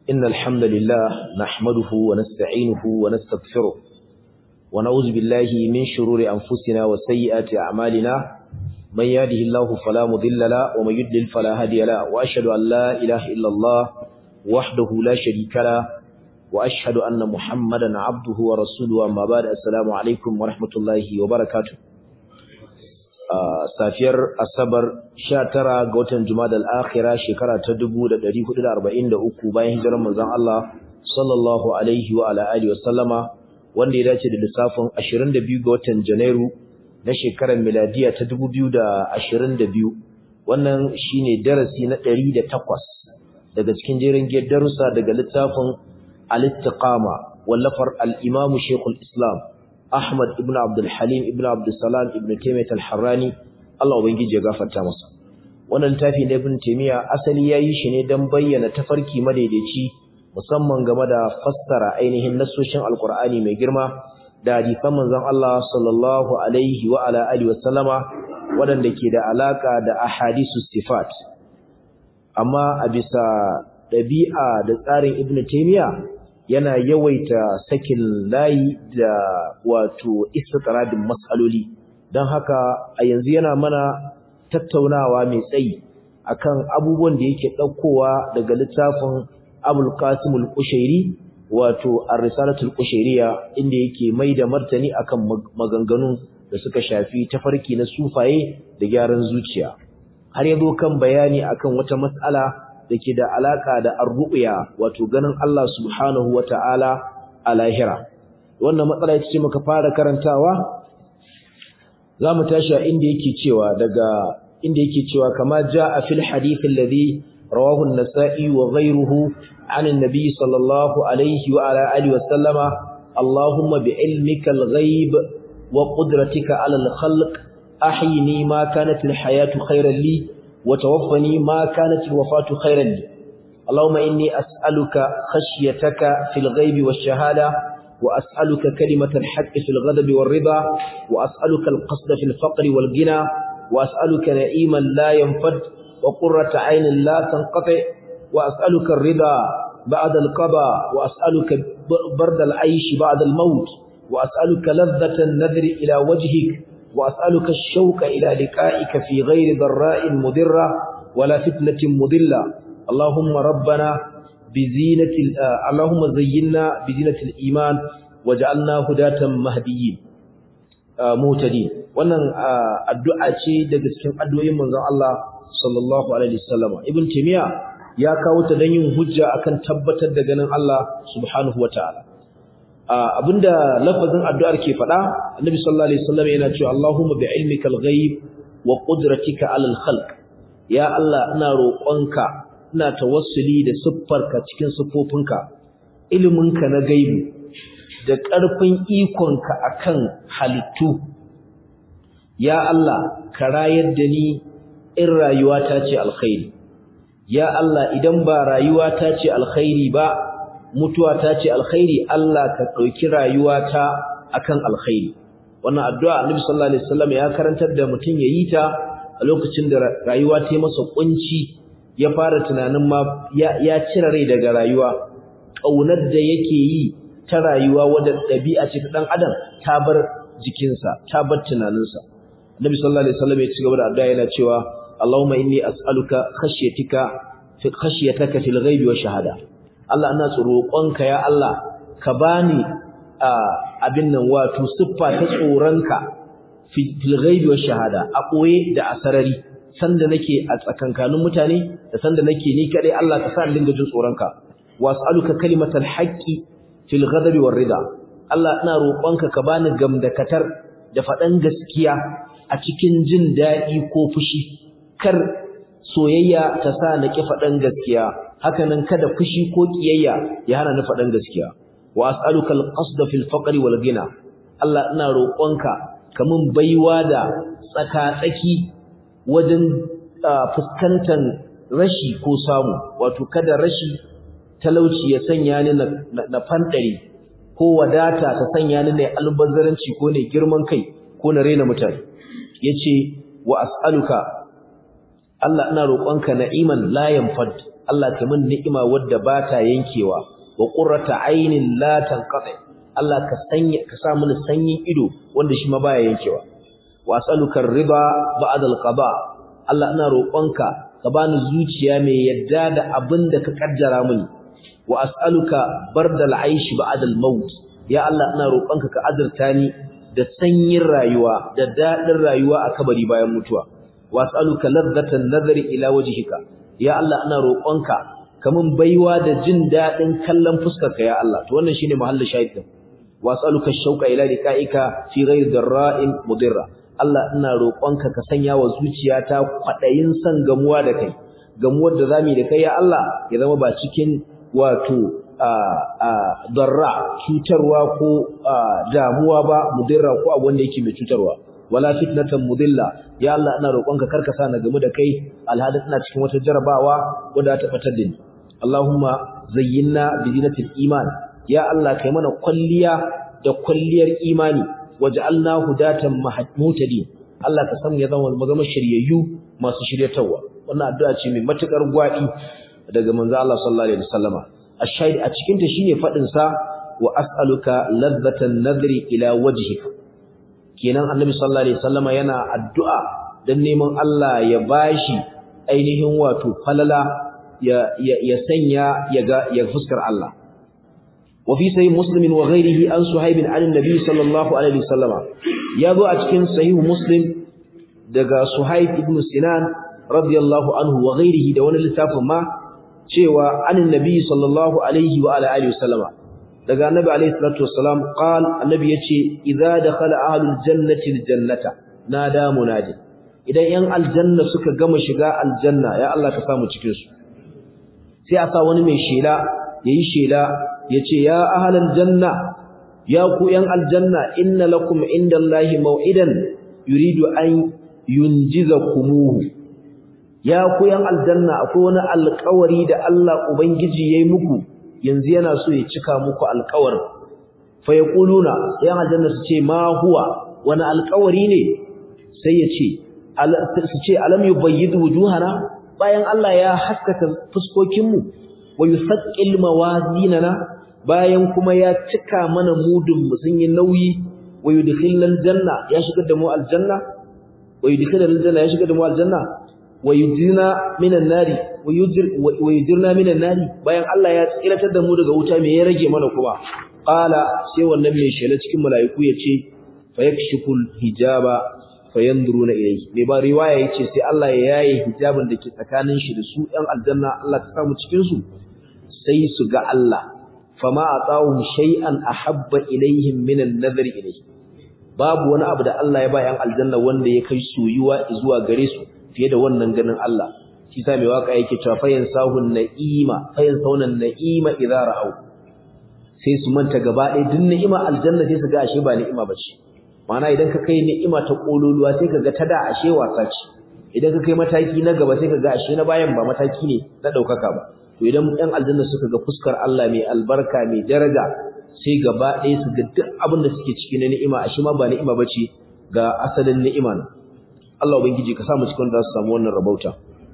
إن الحمد لله نحمده ونستعينه ونستغفره ونعوذ بالله من شرور أنفسنا وسيئات أعمالنا من يهده الله فلا مضل له ومن يضلل فلا هادي له وأشهد أن لا إله إلا الله وحده لا شريك له وأشهد أن محمدا عبده ورسوله أما بعد السلام عليكم ورحمة الله وبركاته safiyar asabar 19 ga watan jumadal akhira shekara ta 1443 bayan hijirar manzon Allah sallallahu alaihi wa ala alihi wasallama wanda ya dace da lissafin 22 ga watan janairu na shekarar miladiya ta 2022 wannan shine darasi na 108 daga cikin jerin darussa daga littafin al-istiqama wallafar al-imam shaykhul islam Ahmad ibn Abdul Halim ibn Abdul Salam ibn Taymiyyah al-Harrani Allah ubangiji ya gafarta masa wannan tafi na Ibn Taymiyyah asali yayi shi ne dan bayyana tafarki madaidaici musamman game da fassara ainihin nasoshin Al-Qur'ani mai girma da hadisan manzon Allah sallallahu alaihi wa ala alihi wa sallama wadanda ke da alaka da ahadisus sifat amma a bisa dabi'a da tsarin Ibn Taymiyyah yana yawaita sakin layi da wato istitaradin matsaloli don haka a yanzu yana mana tattaunawa mai tsayi akan abubuwan da yake ɗaukowa daga littafin abul qasim al-qushairi wato ar-risalatul qushairiya inda yake mai da martani akan maganganu da suka shafi tafarki na sufaye da gyaran zuciya har yazo kan bayani akan wata mas'ala da ke da alaka da arru'ya wato ganin Allah subhanahu wata'ala a lahira wannan matsala ita ce muka fara karantawa zamu tashi a inda yake cewa daga inda yake cewa kama jaa fil hadith alladhi rawahu an-nasa'i wa ghayruhu 'an an-nabi sallallahu alayhi wa ala alihi wa sallama allahumma bi'ilmika al-ghaib wa qudratika 'ala al-khalq ahyini ma kanat al-hayatu khayran li وتوفني ما كانت الوفاة خيرا لي اللهم إني أسألك خشيتك في الغيب والشهادة وأسألك كلمة الحق في الغضب والرضا وأسألك القصد في الفقر والغنى وأسألك نعيما لا ينفد وقرة عين لا تنقطع وأسألك الرضا بعد القضاء وأسألك برد العيش بعد الموت وأسألك لذة النذر إلى وجهك وأسألك الشوق إلى لقائك في غير ضراء مضرة ولا فتنة مضلة اللهم ربنا بزينة اللهم زينا بزينة الإيمان وجعلنا هداة مهديين مهتدين wannan addu'a ce daga cikin addu'o'in manzon Allah sallallahu alaihi wasallam ibn timiya ya kawo ta dan yin hujja akan tabbatar da ganin Allah subhanahu wataala abinda lafazin addu'ar ke faɗa annabi sallallahu alaihi wasallam yana cewa Allahumma bi ilmikal ghaib wa qudratika alal khalq ya Allah ina roƙonka ina tawassuli da siffarka cikin siffofinka iliminka na gaibi da ƙarfin ikonka akan halittu ya Allah ka rayar da ni in rayuwata ce alkhairi ya Allah idan ba rayuwata ce alkhairi ba mutuwa ta ce alkhairi Allah ka ɗauki rayuwata akan alkhairi wannan addu'a Annabi sallallahu alaihi wasallam ya karantar da mutum yayi ta a lokacin da rayuwa ta masa kunci ya fara tunanin ma ya, ya cire rai daga rayuwa kaunar da yake yi ta rayuwa wadda ɗabi'a ce ta dan adam ta bar jikinsa ta bar tunaninsa Annabi sallallahu alaihi wasallam ya ci gaba da addu'a yana cewa Allahumma inni as'aluka khashyatika fi khashyataka fil ghaibi wa shahada Allah ina roƙonka ya Allah ka bani abin nan wato siffa ta tsoronka fil ghaibi wa shahada a koye da asarari sanda nake a tsakankanin mutane da sanda nake ni kadai Allah ka sa in dinga jin tsoronka was'aluka kalimatal haqqi fil ghadabi war rida Allah ina roƙonka ka bani gamdakatar da faɗan gaskiya a cikin jin daɗi ko fushi kar soyayya ta sa na ki faɗan gaskiya hakanan kada fushi ko kiyayya ya hana ni faɗan gaskiya wa as'aluka al-qasda fil faqri wal ghina Allah ina roƙonka kamun baiwa da tsaka-tsaki wajen fuskantar rashi ko samu wato kada rashi talauci ya sanya ni na fandare ko wadata ta sanya ni na albazzaranci ko ne girman kai ko na rena mutane yace wa as'aluka Allah ina roƙonka na'iman la yanfad Allah ka min ni'ima wadda ba ta yankewa wa qurrata aynin la tanqati Allah ka sanya ka sa mini sanyin ido wanda shi ma baya yankewa wa as'aluka ar-riba ba'da al-qada Allah ina roƙonka ka bani zuciya mai yadda da abin da ka kaddara mini wa as'aluka bardal aishi ba'da al-maut ya Allah ina roƙonka ka azurta ni da sanyin rayuwa da dadin rayuwa a kabari bayan mutuwa wa as'aluka ladzatan nazari ila wajhika ya Allah ina roƙonka kamun baiwa da jin dadin kallon fuskarka ya Allah to wannan shine mahallin shahid din wa as'aluka shauqa ila likaika fi ghayri darra'in mudirra Allah ina roƙonka ka sanya wa zuciyata kwadayin san gamuwa da kai gamuwar da zamu da kai ya Allah ya zama ba cikin wato darra cutarwa ko damuwa ba mudirra ko abu wanda yake mai cutarwa wala fitnatan mudilla ya Allah ina roƙonka karka sa na gamu da kai alhadin ina cikin wata jarabawa wanda ta fatar da ni Allahumma zayyinna bi zinatil iman ya Allah kai mana kwalliya da kwalliyar imani waj'alna hudatan muhtadin Allah ka san ya zama magama shiryayyu masu shiryatawa wannan addu'a ce mai matukar gwadi daga manzo Allah sallallahu alaihi wasallama ashahid a cikin ta shine fadin sa wa as'aluka ladzatan nadri ila wajhika kenan annabi sallallahu alaihi wasallama yana addu'a dan neman Allah ya bashi ainihin wato falala ya ya sanya ya ga ya fuskar Allah wa fi sahih muslim wa ghayrihi an suhaib an annabi sallallahu alaihi wasallama yazo a cikin sahih muslim daga suhaib ibn sinan radiyallahu anhu wa ghayrihi da wani littafin ma cewa anin nabi sallallahu alaihi wa ala alihi wasallama daga annabi alaihi salatu wassalam qal annabi yace idza dakhala ahlul jannati aljannata nada munadi idan yan aljanna suka gama shiga aljanna ya Allah ka samu cikin su sai a sa wani mai shela yayi shela yace ya ahlal janna ya ku yan aljanna inna lakum indallahi maw'idan yuridu an yunjizakumuhu ya ku yan aljanna akwai wani alƙawari da Allah ubangiji yayi muku yanzu yana so ya cika muku alƙawarin fa yaquluna yan aljanna su ce ma huwa wani alƙawari ne sai ya ce su ce alam yubayyid wujuhana bayan Allah ya haskaka fuskokin mu wa yusaqqil mawazinana bayan kuma ya cika mana mudun mu sun yi nauyi wa yudkhilal janna ya shigar da mu aljanna wa yudkhilal janna ya shigar da mu aljanna wa yujirna minan nari wa yujirna minan nari bayan Allah ya tsiratar da mu daga wuta me ya rage mana kuma qala sai wannan mai shela cikin malaiku yace fa yakshiful hijaba fayanzuruna ilayhi me ba riwaya yace sai Allah ya yaye hijabin da ke tsakanin shi da su ɗan aljanna Allah ta samu cikin su sai su ga Allah fama atahum shay'an ahabba ilayhim min an-nazar ilayhi babu wani abu da Allah ya ba ‘yan aljanna wanda ya kai soyuwa zuwa gare su fiye da wannan ganin Allah shi sa mai waka yake cewa fayan sahun na'ima fayan saunan na'ima idza ra'au sai su manta gaba ɗaya duk ni'ima aljanna sai su ga ashe ba ni'ima bace ma'ana idan ka kai ni'ima ta kololuwa sai ka ga ta da ashe wasa ce idan ka kai mataki na gaba sai ka ga ashe na bayan ba mataki ne na ɗaukaka ba to idan ‘yan aljanna suka ga fuskar Allah mai albarka mai daraja sai gaba ɗaya su ga duk abin da suke ciki na ni'ima ashe ma ba ni'ima bace ga asalin ni'ima ne Allah ubangiji ka samu cikin da su samu wannan rabauta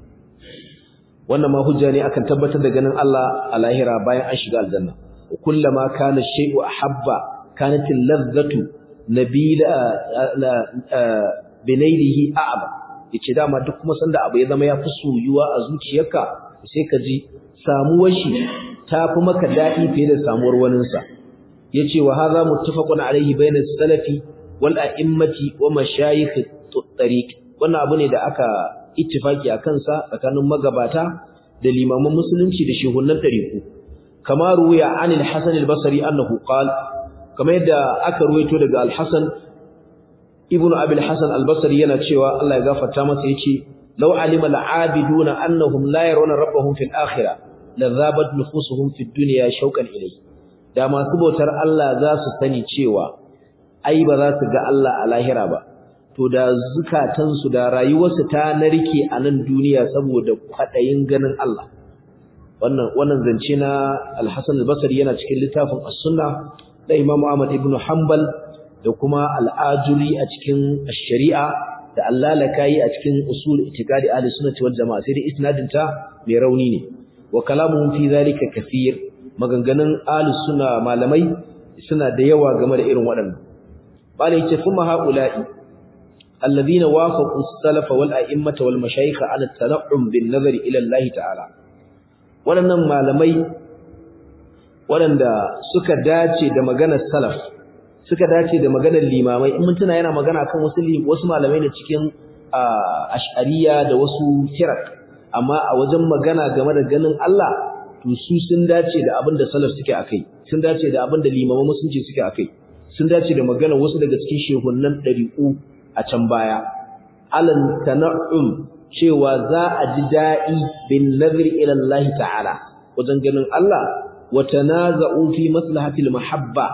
wannan ma hujja ne akan tabbatar da ganin Allah a lahira bayan an shiga aljanna kullama kana shay'u ahabba kanat al-ladhatu nabila binailihi a'ba yace dama duk kuma sanda abu ya zama ya fi soyuwa a zuciyarka sai ka ji samuwar shi ta fi maka daɗi fiye da samuwar waninsa yace wa hadha muttafaqun alayhi bayna salafi wal a'immati wa mashayikh tariq wannan abu ne da aka ittifaki akan sa tsakanin magabata da limaman musulunci da shehunan tariku kama ruwaya anil hasan al-basri annahu qala kama yadda aka ruwaito daga al-hasan ibnu abi al-hasan al-basri yana cewa Allah ya gafarta masa yace law alima al-abiduna annahum la yarawna rabbahum fil akhirah la dhabat nufusuhum fid dunya shawqan ilayhi da masu bautar Allah za su sani cewa ai ba za su ga Allah a lahira ba to da zukatansu da rayuwarsu ta narke a nan duniya saboda kwadayin ganin Allah wannan wannan zance na Al-Hasan al-Basri yana cikin littafin As-Sunnah da Imam Ahmad ibn Hanbal da kuma Al-Ajuri a cikin Ash-Shari'a da Allah lakai a cikin Usul Itiqadi Ahli Sunnah wal Jama'a sai dai isnadin ta mai rauni ne wa kalamuhum fi zalika kathir maganganun ahlus sunna malamai suna da yawa game da irin waɗannan bala yace kuma haula'i alladhina wafaqu as-salafa wal a'immata wal mashayikh ala at-tan'um bin nazari ila Allah ta'ala waɗannan malamai waɗanda suka dace da maganar salaf suka dace da maganar limamai in mun tuna yana magana kan wasu wasu malamai ne cikin ash'ariya da wasu firak amma a wajen magana game da ganin Allah to su sun dace da abin da salaf suke akai sun dace da abin da limaman musulunci suke akai sun dace da maganar wasu daga cikin shehunnan ɗari'u a can baya alan tana'um cewa za a ji da'i bin nazari ila Allah ta'ala wajen ganin Allah wa tanaza'u fi maslahatil mahabba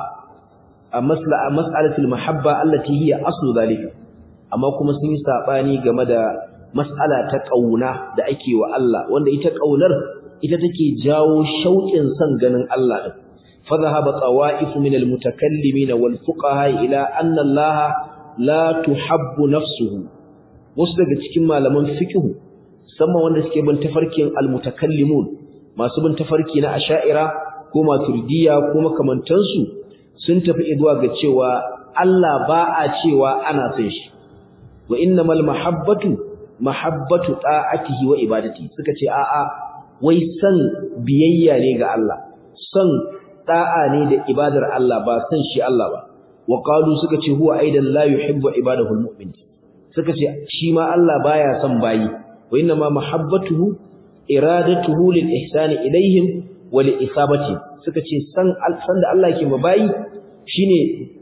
a maslaha mas'alatil mahabba allati hiya aslu zalika amma kuma sun yi sabani game da mas'ala ta kauna da ake wa Allah wanda ita kaunar ita take jawo shauƙin son ganin Allah din fa dhahaba tawa'if min al-mutakallimin wal fuqaha ila anna Allah la tuhabbu nafsuhu wasu daga cikin malaman fiqh musamman wanda suke bin tafarkin al-mutakallimun masu bin tafarki na asha'ira ko maturidiyya ko makamantansu sun tafi zuwa ga cewa Allah ba a cewa ana son shi wa innamal mahabbatu mahabbatu ta'atihi wa ibadati suka ce a'a wai san biyayya ne ga Allah san da'a ne da ibadar Allah ba san shi Allah ba wa qalu suka ce huwa aidan la yuhibbu ibadahu almu'min suka ce shi ma Allah baya son bayi wa innama mahabbatuhu iradatuhu lil ihsani ilaihim wa li isabati suka ce san san da Allah yake bayi shine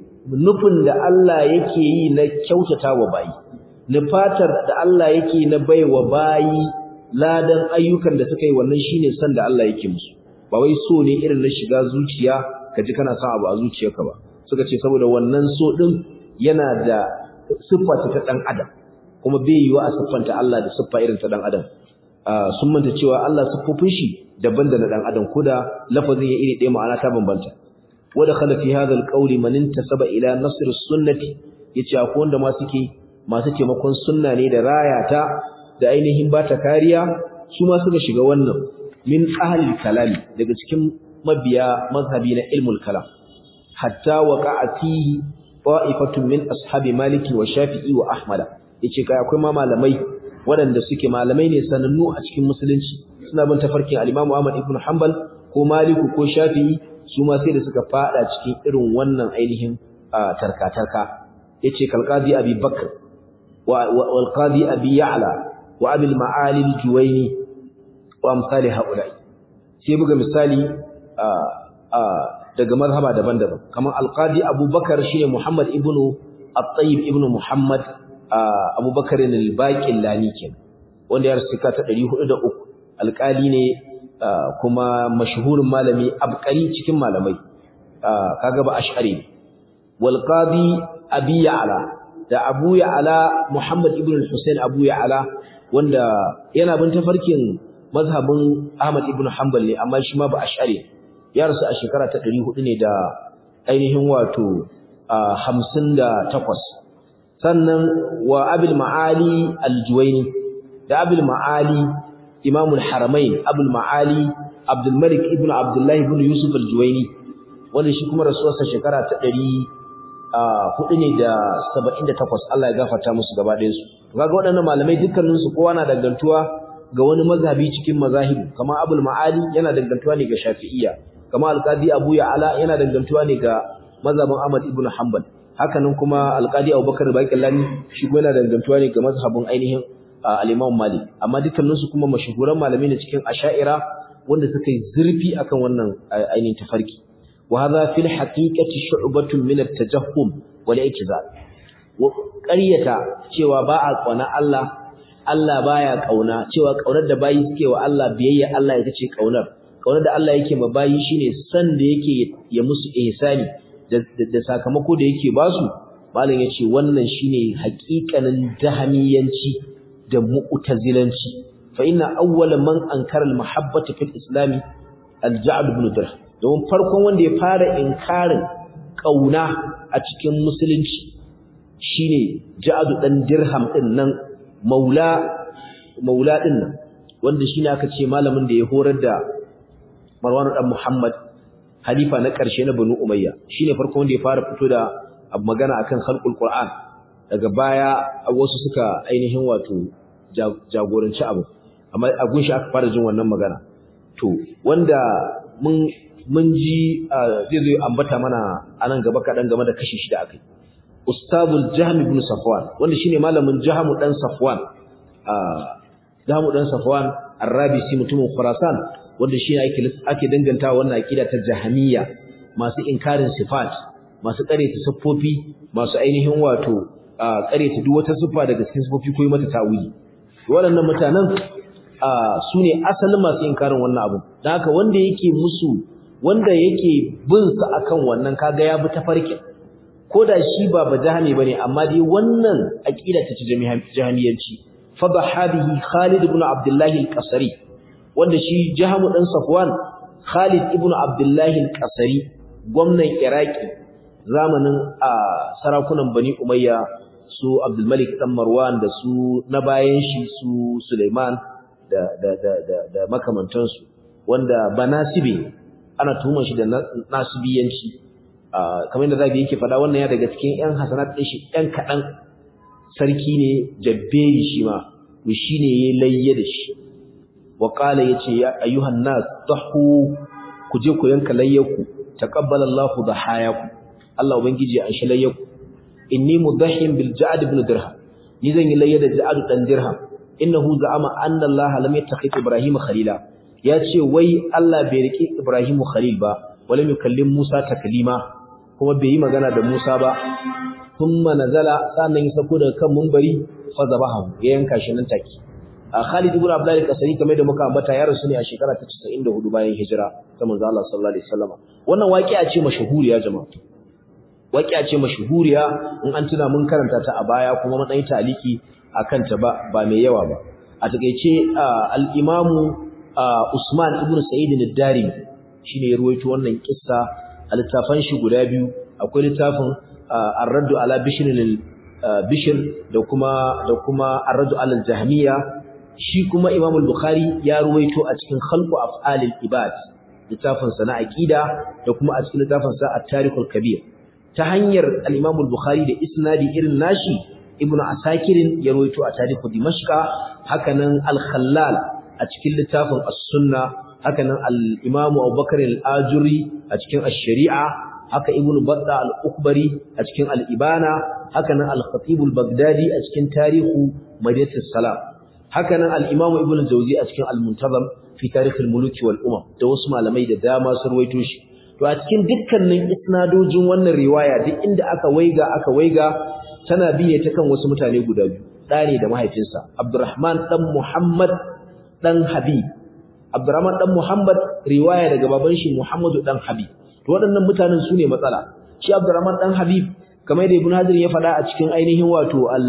nufin da Allah yake yi na kyautata wa bayi nufatar da Allah yake na baiwa bayi ladan ayyukan da suka yi wannan shine san da Allah yake musu ba wai so ne irin na shiga zuciya kaji kana son abu a zuciyarka ba suka ce saboda wannan so din yana da siffa ta dan adam kuma bai yiwa a siffanta Allah da siffa irin ta dan adam sun manta cewa Allah siffofin shi daban da na dan adam koda lafazin ya iri ɗaya ma'ana ta bambanta wa dakhala fi hadha alqawli man intasaba ila nasr as-sunnati yace akwai wanda ma suke masu taimakon sunna ne da rayata da ainihin bata kariya su ma suka shiga wannan min ahlil kalami daga cikin mabiya mazhabi na ilmul kalam hatta waqa'a fihi ta'ifatun min ashabi maliki wa shafi'i wa ahmada yace kai akwai ma malamai waɗanda suke malamai ne sanannu a cikin musulunci suna bin tafarkin al-Imam Ahmad ibn Hanbal ko Maliku ko Shafi'i su ma sai da suka fada cikin irin wannan ainihin tarka-tarka yace kalqadi Abi Bakr wal qadi Abi Ya'la wa Abi al-Ma'ali al-Juwayni wa amsali haula'i sai buga misali daga mazhaba daban-daban kamar al-qadi Abu Bakar shine Muhammad ibn At-Tayyib ibn Muhammad Abu Bakar al-Baqillani kenan wanda ya rasu ta 403 alƙali ne kuma mashhurin malami abqari cikin malamai kaga ba ash'ari wal qadi abi ya'la da abu ya'la muhammad ibn al-husayn abu ya'la wanda yana bin tafarkin mazhabin ahmad ibn hanbal ne amma shi ma ba ash'ari ya rasu a shekara ta 400 ne da ainihin wato 58 sannan wa abil ma'ali al-juwayni da abil ma'ali imamul haramain abul ma'ali abdul malik ibn abdullah ibn yusuf al-juwayni wanda shi kuma rasuwarsa shekara ta 400 ne da 78 Allah ya gafarta musu gaba ɗayan su kaga waɗannan malamai dukkanin su kowa na dangantuwa ga wani mazhabi cikin mazahibi kamar abul ma'ali yana dangantuwa ne ga shafi'iyya kamar al-qadi abu ya'ala yana dangantuwa ne ga mazhabin ahmad ibn hanbal hakanan kuma al-qadi abubakar baqillani shi kuma yana dangantuwa ne ga mazhabin ainihin al-Imam Malik amma dukkaninsu kuma mashahuran malamai ne cikin Asha'ira wanda suka yi zurfi akan wannan ainihin tafarki wa hadha fil haqiqati shu'batun min at-tajahhum wal i'tizal ƙaryata cewa ba a kauna Allah Allah baya kauna cewa kaunar da bayi suke wa Allah biyayya Allah ita ce kaunar kaunar da Allah yake ma bayi shine san da yake ya musu ihsani da sakamako da yake basu malam yace wannan shine haƙiƙanin jahamiyanci da mu'tazilanci fa inna awwala man ankara al-mahabbata fil islam al-ja'd ibn dirham don farkon wanda ya fara inkarin kauna a cikin musulunci shine ja'd dan dirham din nan maula maula din nan wanda shine aka ce malamin da ya horar da Marwan dan Muhammad halifa na ƙarshe na Banu Umayya shine farko wanda ya fara fito da magana akan khalqul Qur'an daga baya wasu suka ainihin wato jagoranci abu amma a gunshi aka fara jin wannan magana to wanda mun mun ji zai zo ambata mana anan gaba kaɗan game da kashi shida akai ustazul jahm ibn safwan wanda shine malamin jahm dan safwan jahm dan safwan arrabisi mutumin khurasan wanda shi ake ake danganta wannan aqida ta jahamiyya masu inkarin sifat masu kareta siffofi masu ainihin wato kareta duk wata siffa daga cikin siffofi ko mata tawili waɗannan mutanen su ne asalin masu inkarin wannan abu dan haka wanda yake musu wanda yake bin sa akan wannan kaga ya bi ta farkin koda shi ba bajahami bane amma dai wannan aqida ta jahamiyanci fa bahabihi Khalid ibn Abdullah al-Qasri wanda shi Jahamu dan Safwan Khalid ibn Abdullah al-Qasri gwamnan Iraki zamanin sarakunan Bani Umayya su Abdul Malik dan Marwan da su na bayan shi su Sulaiman da da da da, da makamantansu wanda banasibi ana tuhumar shi da nasibiyanci kamar yadda zabi yake faɗa wannan ya daga cikin ƴan hasanat ɗin shi ƴan kaɗan sarki ne jabberi shi ma to shi ne ya layye da shi wa qala yace ya ayyuhan nas dahu ku je ku yanka layyaku taqabbala Allahu dahayaku Allah ubangiji ya anshi layyaku inni mudahhim bil ja'd ibn dirham ni zan yi layya da ja'd dan dirham innahu za'ama anna Allah lam yattakhid Ibrahim khalila ya ce wai Allah bai riki Ibrahim khalil ba wala yukallim Musa taklima kuma bai yi magana da Musa ba thumma nazala sannan ya sako daga kan munbari fa zabahu ya yanka shi nan take a Khalid ibn Abdullah al-Qasri kamar da muka ambata ya rasu ne a shekara ta 94 bayan hijira ta manzo Allah sallallahu alaihi wasallam wannan waqi'a ce mashhuriya jama'a waqi'a ce mashhuriya in an tuna mun karanta ta a baya kuma mun dai taliki akan ta ba ba mai yawa ba a takeice al-Imam Usman ibn Sa'id al-Darimi shine ya ruwaito wannan kissa a littafan shi guda biyu akwai littafin ar-raddu ala bishr bishr da kuma da kuma ar-raddu ala al-jahmiyya shi kuma Imam al-Bukhari ya ruwaito a cikin khalqu af'alil ibad littafin sa na aqida da kuma a cikin littafin sa at-tarikh al-kabir ta hanyar al-Imam al-Bukhari da isnadi irin nashi Ibn Asakir ya ruwaito a tarikh Dimashq hakanan al-Khallal a cikin littafin as-Sunnah hakanan al-Imam Abubakar al-Ajuri a cikin ash-Shari'a haka Ibn Battah al-Ukbari a cikin al-Ibana hakanan al-Khatib al-Baghdadi a cikin Tarihu Madinatus Salam hakanan al-Imam Ibn Jawzi a cikin al-Muntazam fi Tarikh al-Muluk wal Umam da wasu malamai da dama sun ruwaito shi to a cikin dukkanin isnadojin wannan riwaya duk inda aka waiga aka waiga tana biye ta kan wasu mutane guda biyu ɗane da mahaifinsa Abdurrahman dan Muhammad dan Habib Abdurrahman dan Muhammad riwaya daga baban shi Muhammadu dan Habib to waɗannan mutanen sune matsala shi Abdurrahman dan Habib kamar da Ibn Hajar ya faɗa a cikin ainihin wato al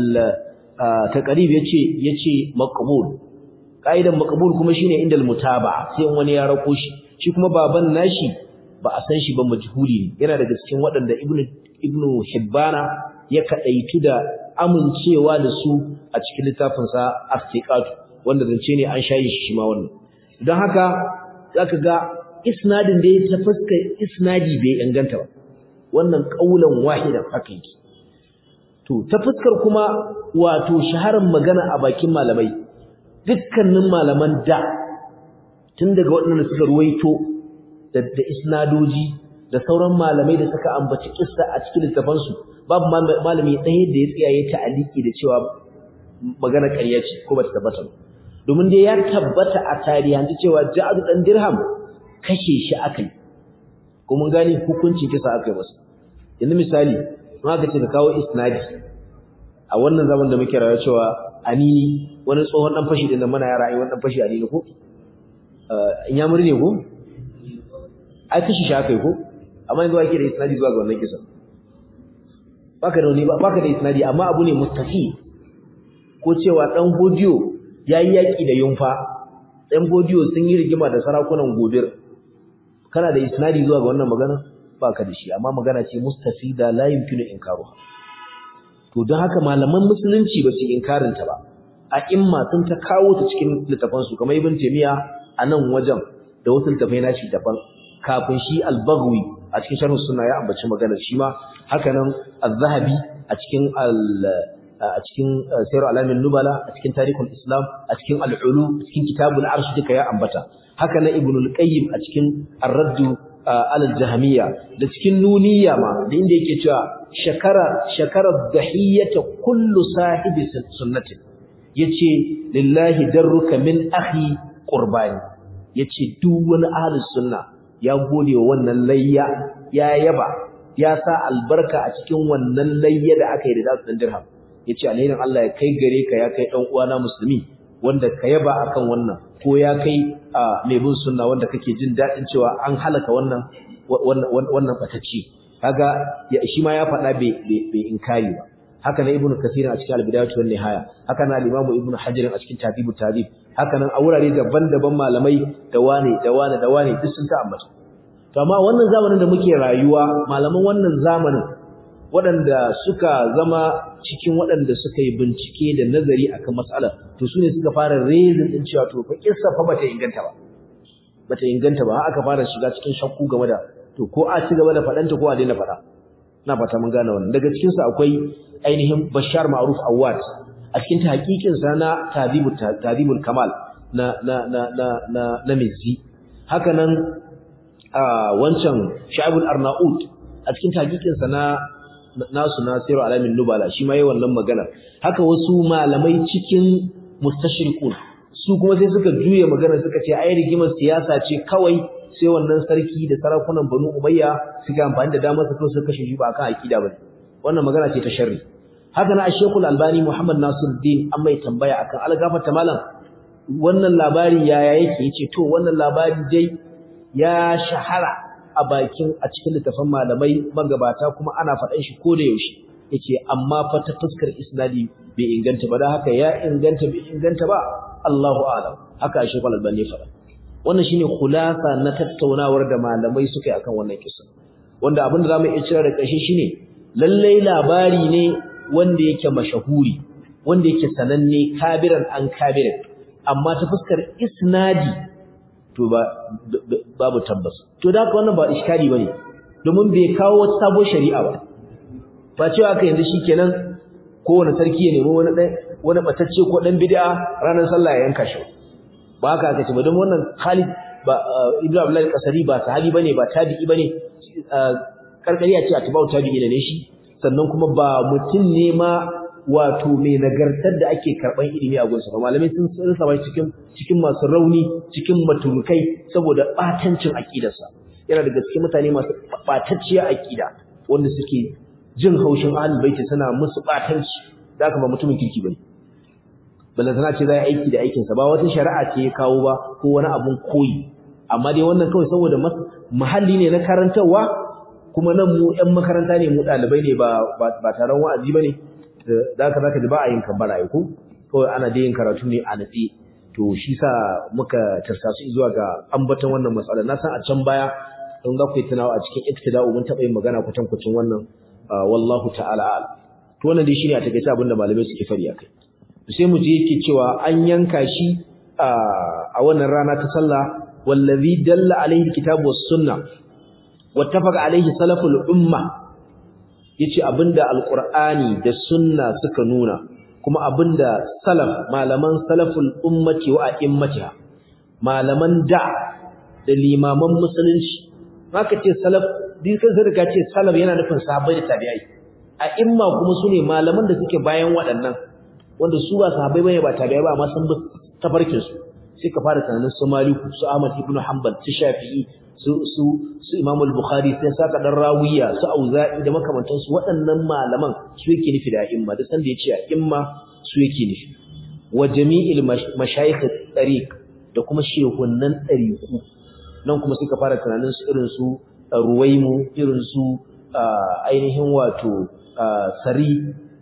taqrib yace yace maqbul kaidan maqbul kuma shine inda al-mutaba sai wani ya rako shi shi kuma baban nashi ba a san shi ba majhuli ne yana daga cikin waɗanda Ibn Ibn Hibbana ya kadaitu da amincewa da su a cikin littafin sa Afiqat wanda zance ne an shayi shi ma wannan don haka zaka ga isnadin da ya ta fuska isnadi bai inganta ba wannan kaulan wahidan haka yake to ta fuskar kuma wato shaharar magana a bakin malamai dukkanin malaman da tun daga waɗanda suka ruwaito da isnadoji da sauran malamai da suka ambaci kissa a cikin littafansu babu malami ɗaya da ya tsaya ya ta'aliki da cewa magana ƙarya ce ko ba ta tabbata ba domin dai ya tabbata a tarihanci cewa Ja'ad dan Dirham kashe shi akai ko mun gane hukuncin kisa akai masa yanzu misali ma ka ce ka kawo isnadi a wannan zaman da muke rayuwa cewa ani wani tsohon dan fashi din nan muna yara ai wannan fashi ani ne ko in ya muri ne ko ai kashe shi akai ko amma yanzu ake da isnadi zuwa ga wannan kisa baka da wani baka da isnadi amma abu ne mustafi ko cewa dan hodiyo yayi yaki da yunfa dan hodiyo sun yi rigima da sarakunan gobir kana da isnadi zuwa ga wannan magana baka da shi amma magana ce mustafida la yumkinu inkaruha to don haka malaman musulunci ba su inkarin ta ba a'imma sun ta kawo ta cikin littafan su kamar ibn taymiya a nan wajen da wasu littafai na shi daban kafin shi al-baghwi a cikin sharh sunna ya ambaci maganar shi ma haka nan az-zahabi a cikin al a cikin sayar alamin nubala a cikin tarihul islam a cikin al'ulu cikin kitabul arsh duka ya ambata haka na ibnul qayyim a cikin ar-radd ala al-jahmiyya da cikin nuniyya ma da inda yake cewa shakara shakara dhahiyata kullu sahibi sunnati yace lillahi darruka min akhi qurbani yace duk wani ahlus sunna ya gode wa wannan layya ya yaba ya sa albarka a cikin wannan layya da aka yi da dasu dirham yace alherin Allah ya kai gare ka ya kai dan uwana musulmi wanda ka yaba akan wannan ko ya kai mai bin sunna wanda kake jin dadin cewa an halaka wannan wannan batacci kaga shi ma ya faɗa bai bai inkari ba haka na ibnu kasir a cikin al-bidayatu wan nihaya haka na al-imam ibnu hajar a cikin tadibut tadib haka nan a wurare daban-daban malamai da wane da wane da wane duk sun ta ambata to amma wannan zamanin da muke rayuwa malaman wannan zamanin waɗanda suka zama cikin waɗanda suka yi bincike da nazari akan mas'ala to su ne suka fara rezin din cewa to fa kissa fa bata inganta ba bata inganta ba aka fara shiga cikin shakku game da to ko a ci gaba da faɗanta ko a daina faɗa na fata mun gane wannan daga cikin su akwai ainihin Bashar Ma'ruf Awad a cikin tahqiqin sa na Tadibul Tadibul Kamal na na na na na, na Mizzi haka nan wancan Sha'ibul Arnaud a cikin tahqiqin sa na nasu Nasiru Alamin Nubala shi ma yayin wannan magana haka wasu malamai cikin mustashriqun su kuma sai suka juye magana suka ce ai rigimar siyasa ce kawai sai wannan sarki da sarakunan Banu Umayya suka amfani da damar su kawai suka kashe shi ba akan akida bane wannan magana ce ta sharri haka na Sheikhul Albani Muhammad Nasiruddin an mai tambaya akan algafata malam wannan labari yaya yake yace to wannan labari dai ya shahara a bakin a cikin littafin malamai magabata kuma ana faɗan shi ko da yaushe yace amma fa ta fuskar isnadi bai inganta ba dan haka ya inganta bai inganta ba Allahu a'lam haka Sheikh Al-Albani faɗa wannan shine khulasa na tattaunawar da malamai suka yi akan wannan kisa wanda abin da zamu iya cira da ƙarshe shine lallai labari ne wanda yake mashahuri wanda yake sananne kabiran an kabiran amma ta fuskar isnadi to ba babu tabbas to da haka wannan ba iskali bane domin bai kawo wata sabon shari'a ba ba cewa aka yanzu shikenan kowane sarki ya nemi wani dan wani batacce ko dan bid'a ranar sallah ya yanka shi ba haka aka ce ba don wannan Khalid ba Ibn Abdullah al-Qasari ba sahabi bane ba tabi'i bane karkari a ce atba'u tabi'i ne shi sannan kuma ba mutum ne ma wato mai nagartar da ake karban ilimi a gunsa ba malamai sun rasa ba cikin cikin masu rauni cikin maturukai saboda batancin aqidarsa yana daga cikin mutane masu batacciya aqida wanda suke jin haushin ahlul baiti suna musu batanci da haka ba mutumin kirki bane balle tana ce za yi aiki da aikin sa ba wata shari'a ce ya kawo ba ko wani abun koyi amma dai wannan kawai saboda mahalli ne na karantarwa kuma nan mu ƴan makaranta ne mu ɗalibai ne ba ba taron wa'azi bane da haka zaka ji ba a yin kambara ai ko kawai ana da yin karatu ne a natsi to shi sa muka tarsasu zuwa ga ambaton wannan matsala na san a can baya don za ku yi tunawa a cikin iktida'u mun taɓa yin magana kwatankwacin wannan wallahu ta'ala a'lam to wannan dai shine a takeice abin da malamai suke fari akai sai mu je yake cewa an yanka shi a wannan rana ta sallah wallazi dalla alaihi alkitabu was sunna wattafaqa alaihi salaful umma yace abinda alqur'ani da sunna suka nuna kuma abinda salaf malaman salaful ummati wa a'immatiha malaman da da limaman musulunci haka ce salaf din kan sai ka ce salaf yana nufin sahabbai da tabi'ai a'imma kuma sune malaman da suke bayan waɗannan wanda su ba sahabbai bane ba tabi'ai ba amma sun bi tafarkin su sai ka fara tunanin su Maliku su Ahmad ibn Hanbal su Shafi'i su su su Imam al-Bukhari sai saka dan Rawiya su Auza'i da makamantan su waɗannan malaman su yake nufi da a'imma da san da yace a'imma su yake nufi wa jami'il mashayikh tariq da kuma shehunnan tariqu nan kuma suka fara tunanin su irin su Ruwaimu irin su ainihin wato Sari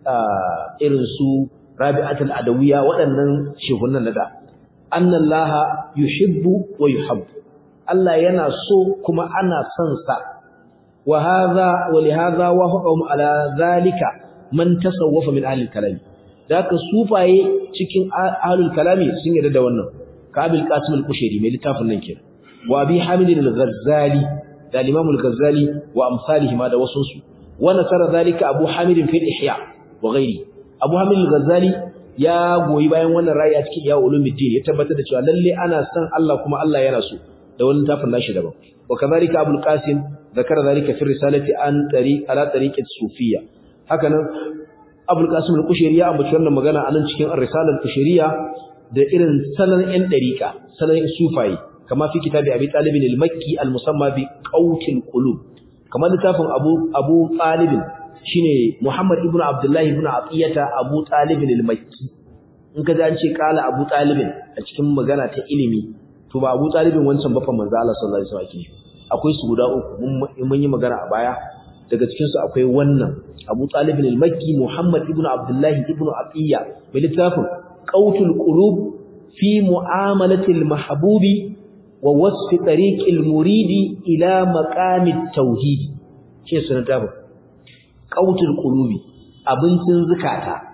irin su Rabi'atul Adawiya waɗannan shehunnan da annallaha yuhibbu wa yuhabbu Allah yana so kuma ana son sa wa hadha wa li hadha wa hukum ala zalika man tasawwafa min ahli kalam da haka sufaye cikin ahlul kalami sun yarda da wannan kabil qasim al-kushairi mai littafin nan kenan wa abi hamid al-ghazali da imam al-ghazali wa amsalihi ma da wasu su wa nasara zalika abu hamid fi ihya wa ghairi abu hamid al-ghazali ya goyi bayan wannan ra'ayi a cikin ya ulumuddin ya tabbatar da cewa lalle ana san Allah kuma Allah yana so da wannan tafin nashi daban wa kadhalika abul qasim zakara zalika fi risalati an tariq ala tariqat sufiyya hakanan abul qasim al-kushairi ya ambaci wannan magana anan cikin ar-risalah al-kushairiyya da irin sanan yan dariqa sanan sufayi kama fi kitabi abi talib al-makki al-musamma bi qawtil qulub kamar littafin abu abu talib shine muhammad ibnu abdullah ibnu atiyata abu talib al-makki in ka ji an ce kala abu talib a cikin magana ta ilimi to ba abu talibin wancan bafa manzo Allah sallallahu alaihi wasallam akwai su guda uku mun yi magana a baya daga cikin su akwai wannan Abu Talib al-Makki Muhammad ibn Abdullah ibn Atiyya mai littafin Qautul Qulub fi mu'amalati al-mahbubi wa wasf tariq al-muridi ila maqam at-tauhid ce sunan tabu Qautul Qulubi abincin zakata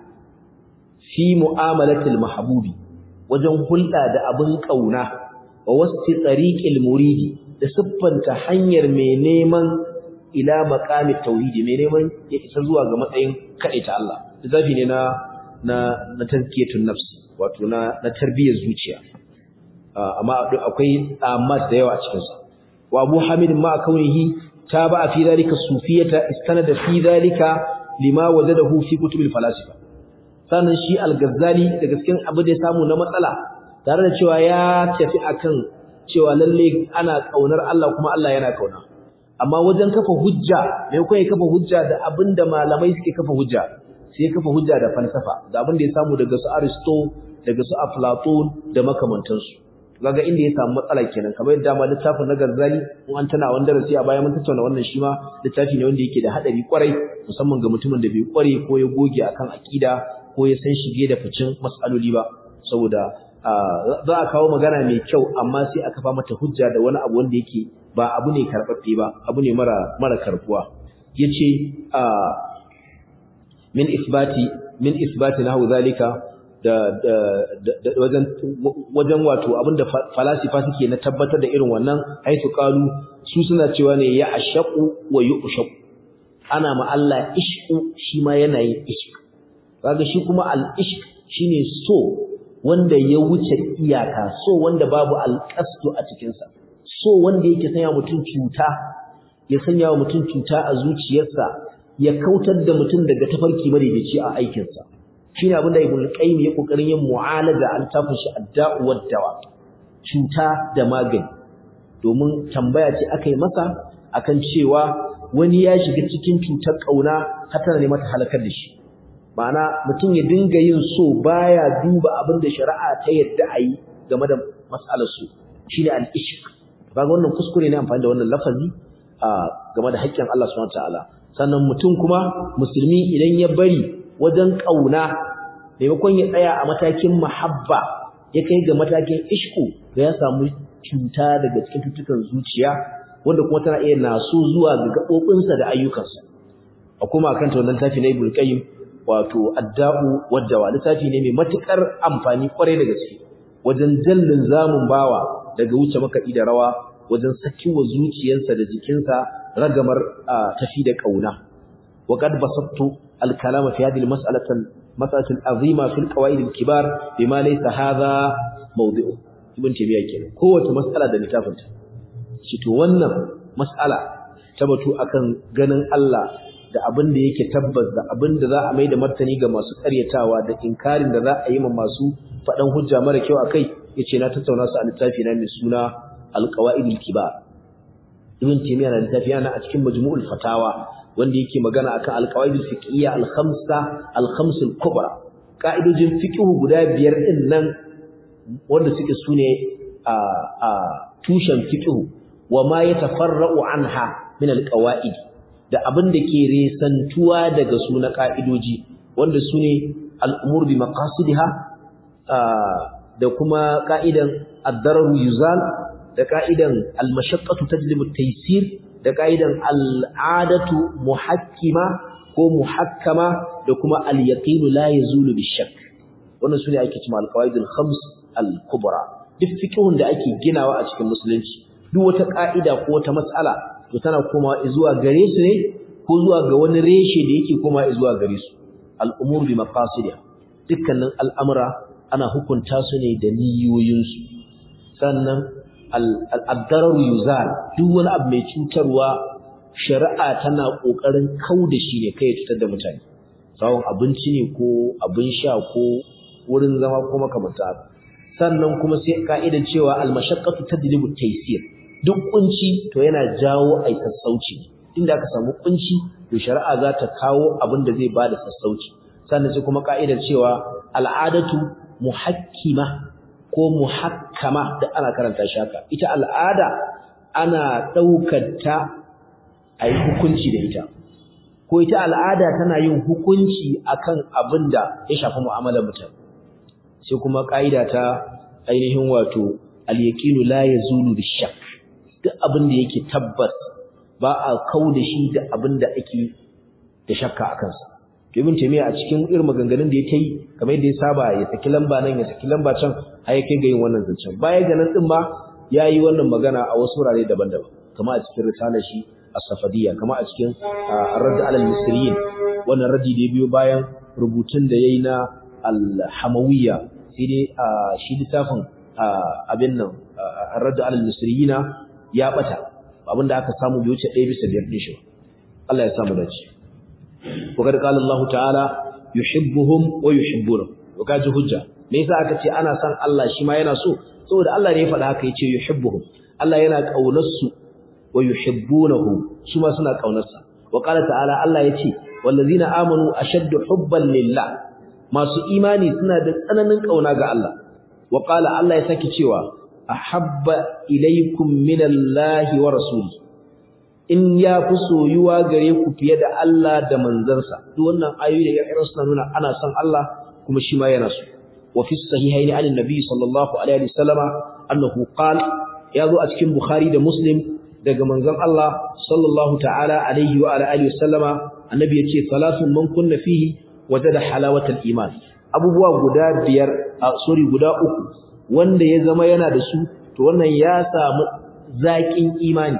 fi mu'amalati al-mahbubi wajen hulɗa da abin kauna wa wasf tariq al-muridi da siffanta hanyar mai neman ila maqamit tauhidi mai neman ya isa zuwa ga matsayin ta Allah zafi ne na na na tazkiyatun nafsi wato na na tarbiyyar zuciya amma akwai amat da yawa a cikin sa wa Abu Hamid ma kaunihi taba fi zalika sufiyata istanada fi zalika lima wajadahu fi kutubil falasifa sannan shi al-Ghazali da gaskiyan abu da ya samu na matsala tare da cewa ya tafi akan cewa lalle ana kaunar Allah kuma Allah yana kauna amma wajen kafa hujja mai kai kafa hujja da abinda malamai suke kafa hujja sai kafa hujja da falsafa da abinda ya samu daga su Aristo daga su Aflatun da makamantansu kaga inda ya samu matsala kenan kamar yadda ma littafin na Gazzali in an tana wanda darasi a baya mun tattauna wannan shi ma littafi ne wanda yake da hadari kwarai musamman ga mutumin da bai kware ko ya goge akan akida ko ya san shige da ficin mas'aloli ba saboda za a kawo magana mai kyau amma sai aka fa mata hujja da wani abu wanda yake ba abu ne karɓaɓɓe ba abu ne mara mara karbuwa yace min isbati min isbati nahu zalika da da wajen wajen wato abinda falasifa suke na tabbatar da irin wannan haitu qalu su suna cewa ne ya ashaqu wa yushaq ana ma Allah ishqu shi ma yana yin ishq kaga shi kuma al ishq shine so wanda ya wuce iyaka so wanda babu alqasdu a cikin sa so wanda yake sanya mutum cuta ya sanya wa mutum cuta a zuciyarsa ya kautar da mutum daga tafarki madaidaici a aikinsa shine abin da Ibn Qayyim ya kokarin yin mu'alaja an tafi shi adda'u wad-dawa cuta da magani domin tambaya ce aka yi masa akan cewa wani ya shiga cikin cutar kauna har tana ne mata halakar da shi ma'ana mutum ya dinga yin so baya duba abin da shari'a ta yadda a yi game da mas'alar su shine al-ishq kaga wannan kuskure ne amfani da wannan lafazi a game da haƙƙin Allah subhanahu wataala sannan mutum kuma musulmi idan ya bari wajen kauna maimakon ya tsaya a matakin mahabba ya kai ga matakin ishku da ya samu cuta daga cikin tutukan zuciya wanda kuma tana iya naso zuwa ga gaɓoɓinsa da ayyukansa a kuma kan ta wannan tafi na ibul qayyim wato adda'u waddawa littafi ne mai matukar amfani kwarai da gaske wajen jallin zamun bawa daga wuce makaɗi da rawa wajen sakiwa zuciyarsa da jikinsa ragamar tafi da kauna وقد بسطت الكلام في هذه المسألة مسألة عظيمة في القواعد الكبار بما ليس هذا موضعه ابن تيمية kenan kowace mas'ala da littafinta shi to wannan mas'ala tabatu akan ganin Allah da abin da yake tabbas da abin da za a mai da martani ga masu karyatawa da inkarin da za a yi ma masu faɗan hujja mara kyau akai yace na tattauna su a littafi na mai suna al-qawaid al-kibar ibn taymiyyah na littafi yana a cikin majmu'ul fatawa wanda yake magana akan alqawaidul fiqhiyya al-khamsa al-khams al-kubra ka'idojin fiqh guda biyar din nan wanda suke sune a a tushen fiqh wa ma yatafarra'u anha min al-qawaid da abin da ke resantuwa daga su na ka'idoji wanda sune al-umur bi maqasidiha da kuma ka'idan ad-darar yuzal da ka'idan al-mashaqqatu tajlibu at-taysir da ka'idan al'adatu muhakkima ko muhakkama da kuma al-yaqinu la yazulu bishak wannan sune ake cewa al-qawaidul khams al-kubra duk fiqhun da ake ginawa a cikin musulunci duk wata ka'ida ko wata mas'ala to tana komawa zuwa gare su ne ko zuwa ga wani reshe da yake komawa zuwa gare su al-umur bi maqasidiha dukkanin al'amura ana hukunta su ne da niyoyinsu sannan al-darar yuzal duk wani abu mai cutarwa shari'a tana kokarin kauda shi ne kai cutar da mutane sawon abinci ne ko abin sha ko wurin zama ko makamanta sannan kuma sai ka'idar cewa al-mashaqqatu tadlibu taysir duk kunci to yana jawo ai sassauci inda aka samu kunci to shari'a za ta kawo abin da zai bada sassauci sannan sai kuma ka'idar cewa al'adatu muhakkima ko muhakkama da ana karanta shi haka ita al'ada ana daukar ta ai hukunci da ita ko ita al'ada tana yin hukunci akan abin da ya shafi mu'amalar mutum sai kuma ka'ida ta ainihin wato al-yaqinu la yazulu bishak duk abin da yake tabbas ba a kauda shi da abin da ake da shakka akan sa Ibn Taymiyyah a cikin irin maganganun da ya yi kamar yadda ya saba ya saki lamba nan ya saki lamba can har ya kai ga yin wannan zancen baya ga nan din ba ya yi wannan magana a wasu wurare daban-daban kamar a cikin risalar shi as-safadiyya kamar a cikin ar-radd ala al-misriyin wannan raddi da ya biyo bayan rubutun da yayi na al-hamawiyya sai dai shi littafin abin nan ar-radd ala al-misriyina ya bata abinda aka samu bai wuce 1 bisa 5 din shi Allah ya samu dace وقد قال الله تعالى يحبهم ويحبونه وكاji hujja me yasa aka ce ana san Allah shi ma yana so saboda Allah ne ya faɗa haka yace yuhibbuhum Allah yana kaunar su wa yuhibbunahu su ma suna kaunar sa wa qala ta'ala Allah yace wallazina amanu ashaddu hubban lillah masu imani suna da tsananin kauna ga Allah wa qala Allah ya saki cewa ahabba ilaykum minallahi wa rasulihi in ya fi soyuwa gare ku fiye da Allah da manzansa duk wannan ayoyi da ya suna nuna ana son Allah kuma shi ma yana so wa fi sahihaini an nabi sallallahu alaihi wasallama annahu qala ya zo a cikin bukhari da muslim daga manzon Allah sallallahu ta'ala alaihi wa alihi wasallama annabi yace salatun man kunna fihi wajada halawatal iman abubuwa guda biyar sorry guda uku wanda ya zama yana da su to wannan ya samu zaƙin imani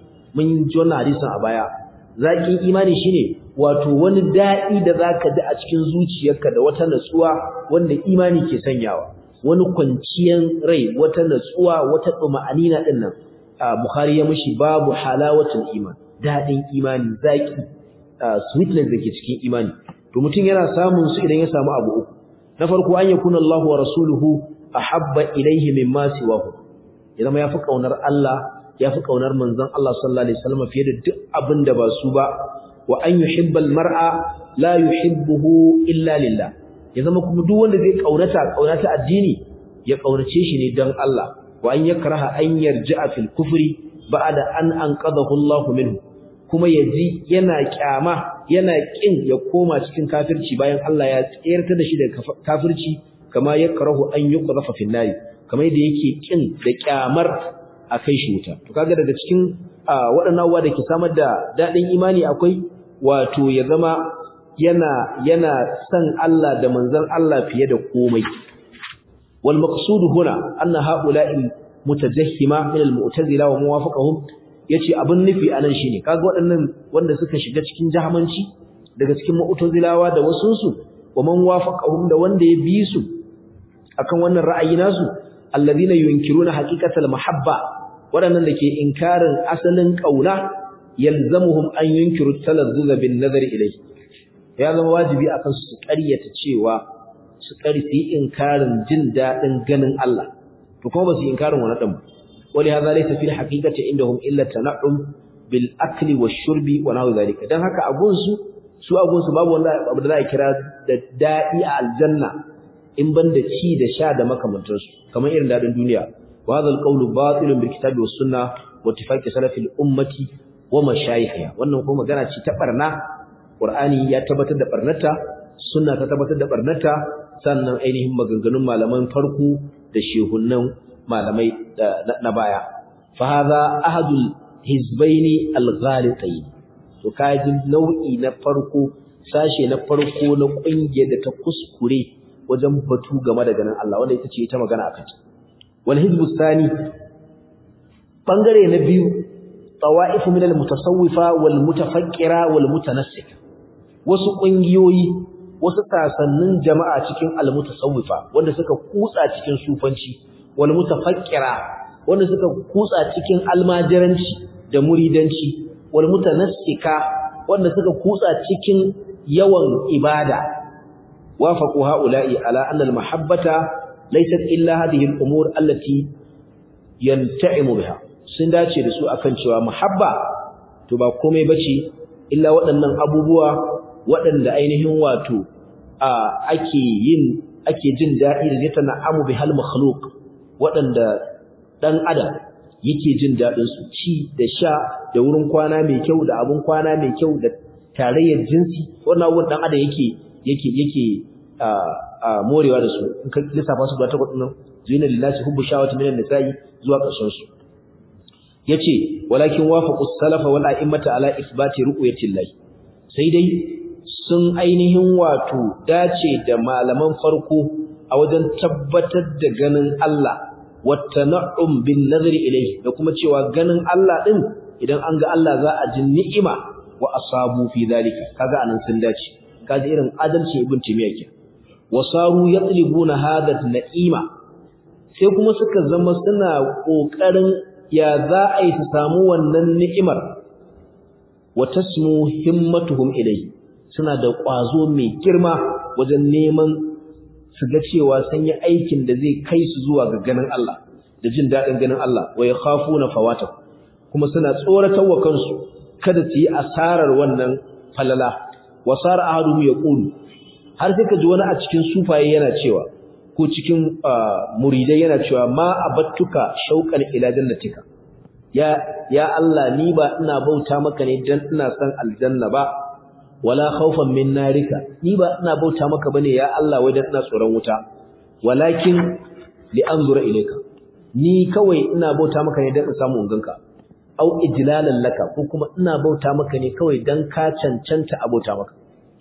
mun ji wannan hadisin a baya zakin imani shine wato wani dadi da zaka ji a cikin zuciyarka da wata natsuwa wanda imani ke sanyawa wani kwanciyan rai wata natsuwa wata duma'anina din nan bukhari ya mishi babu halawatul iman dadin imani zaki sweetness dake cikin imani to mutum yana samun su idan ya samu abu uku na farko an yakuna Allahu wa rasuluhu ahabba ilayhi mimma siwahu idan ya fi kaunar Allah ya fi ƙaunar manzon Allah sallallahu alaihi wasallam fiye da duk abin da ba su ba wa an yuhibbal mar'a la yuhibbuhu illa lillah ya zama kuma duk wanda zai kaunata kaunata addini ya kaunace shi ne dan Allah wa an yakraha an yarji'a fil kufri ba'da an anqadahu Allah minhu kuma yaji yana kyama yana kin ya koma cikin kafirci bayan Allah ya tsayarta da shi daga kafirci kama yakrahu an yuqdafa fil nari kamar yadda yake kin da kyamar a kai shi wuta to kaga daga cikin waɗannan uwa da ke samar da daɗin imani akwai wato ya zama yana yana san Allah da manzon Allah fiye da komai wal maqsud huna anna haula'i mutajahhima min al mu'tazila wa muwafaqahum yace abin nufi anan shine kaga waɗannan wanda suka shiga cikin jahamanci daga cikin mu'tazilawa da wasunsu wa man wafaqahum da wanda ya bi su akan wannan ra'ayi nasu alladhina yunkiruna haqiqatal mahabba waɗannan da ke inkarin asalin ƙauna yalzamuhum an yunkiru talazzuza bin nazari ilai ya zama wajibi a kansu su ƙaryata cewa su ƙarfi inkarin jin daɗin ganin Allah to kuma ba su inkarin wani ɗan wali hadha laysa fil haqiqati indahum illa tana'um bil akli wash shurbi wa nahwu zalika dan haka abun su su abun su babu wanda abu da za a kira da daɗi a aljanna in ban da ci da sha da makamantansu kamar irin daɗin duniya وهذا القول باطل بالكتاب والسنه واتفاق سلف الامه ومشايخها wannan kuma magana ce ta barna qur'ani ya tabbatar da barnata sunna ta tabbatar da barnata sannan ainihin maganganun malaman farko da shehunnan malamai na baya fa hadha ahadul hizbaini al-ghalitayn to kaji nau'i na farko sashe na farko na ƙungiyar da ta kuskure wajen batu game da ganin Allah wanda ita ce ita magana akan ta wal hizbu thani bangare na biyu tawa'if min al mutasawwifa wal mutafakkira wal mutanassik wasu ƙungiyoyi wasu sasannin jama'a cikin al mutasawwifa wanda suka kutsa cikin sufanci wal mutafakkira wanda suka kutsa cikin almajiranci da muridanci wal mutanassika wanda suka kutsa cikin yawan ibada wafaqu haula'i ala anna al mahabbata laysat illa hadhihi al umur allati yanta'imu biha sun dace da su akan cewa muhabba to ba komai bace illa waɗannan abubuwa waɗanda ainihin wato ake yin ake jin daɗi da zai na'amu bihal makhluq waɗanda ɗan adam yake jin daɗin su ci da sha da wurin kwana mai kyau da abun kwana mai kyau da tarayyar jinsi wannan abubuwan ɗan adam yake yake yake morewa da su in ka lissafa su ba ta kwadin zina lillahi hubbu shawati minan nisa'i zuwa ƙarshen su yace walakin wafaqu salafa wal a'immata ala isbati ru'yatillah sai dai sun ainihin wato dace da malaman farko a wajen tabbatar da ganin Allah wattana'um bin nazari ilayhi da kuma cewa ganin Allah din idan an ga Allah za a ji ni'ima wa asabu fi zalika kaga anan sun dace kaji irin adalci ibn timiya ke wasaru yatlibuna hadha na'ima sai kuma suka zama suna kokarin ya za a yi su samu wannan ni'imar wa tasmu himmatuhum ilayhi suna da ƙwazo mai girma wajen neman su ga cewa sun yi aikin da zai kai su zuwa ga ganin Allah da jin daɗin ganin Allah wa ya khafu na fawata kuma suna tsoratar wa kansu kada su yi asarar wannan falala wa sara ahadu ya qulu har sai ka ji wani a cikin sufaye yana cewa ko cikin muridai yana cewa ma abattuka shauqan ila jannatika ya ya Allah ni ba ina bauta maka ne dan ina san aljanna ba wala khawfan min narika ni ba ina bauta maka bane ya Allah wai dan ina tsoron wuta walakin li anzura ilayka ni kawai ina bauta maka ne dan in samu unganka au ijlalan laka ko kuma ina bauta maka ne kawai dan ka cancanta a bauta maka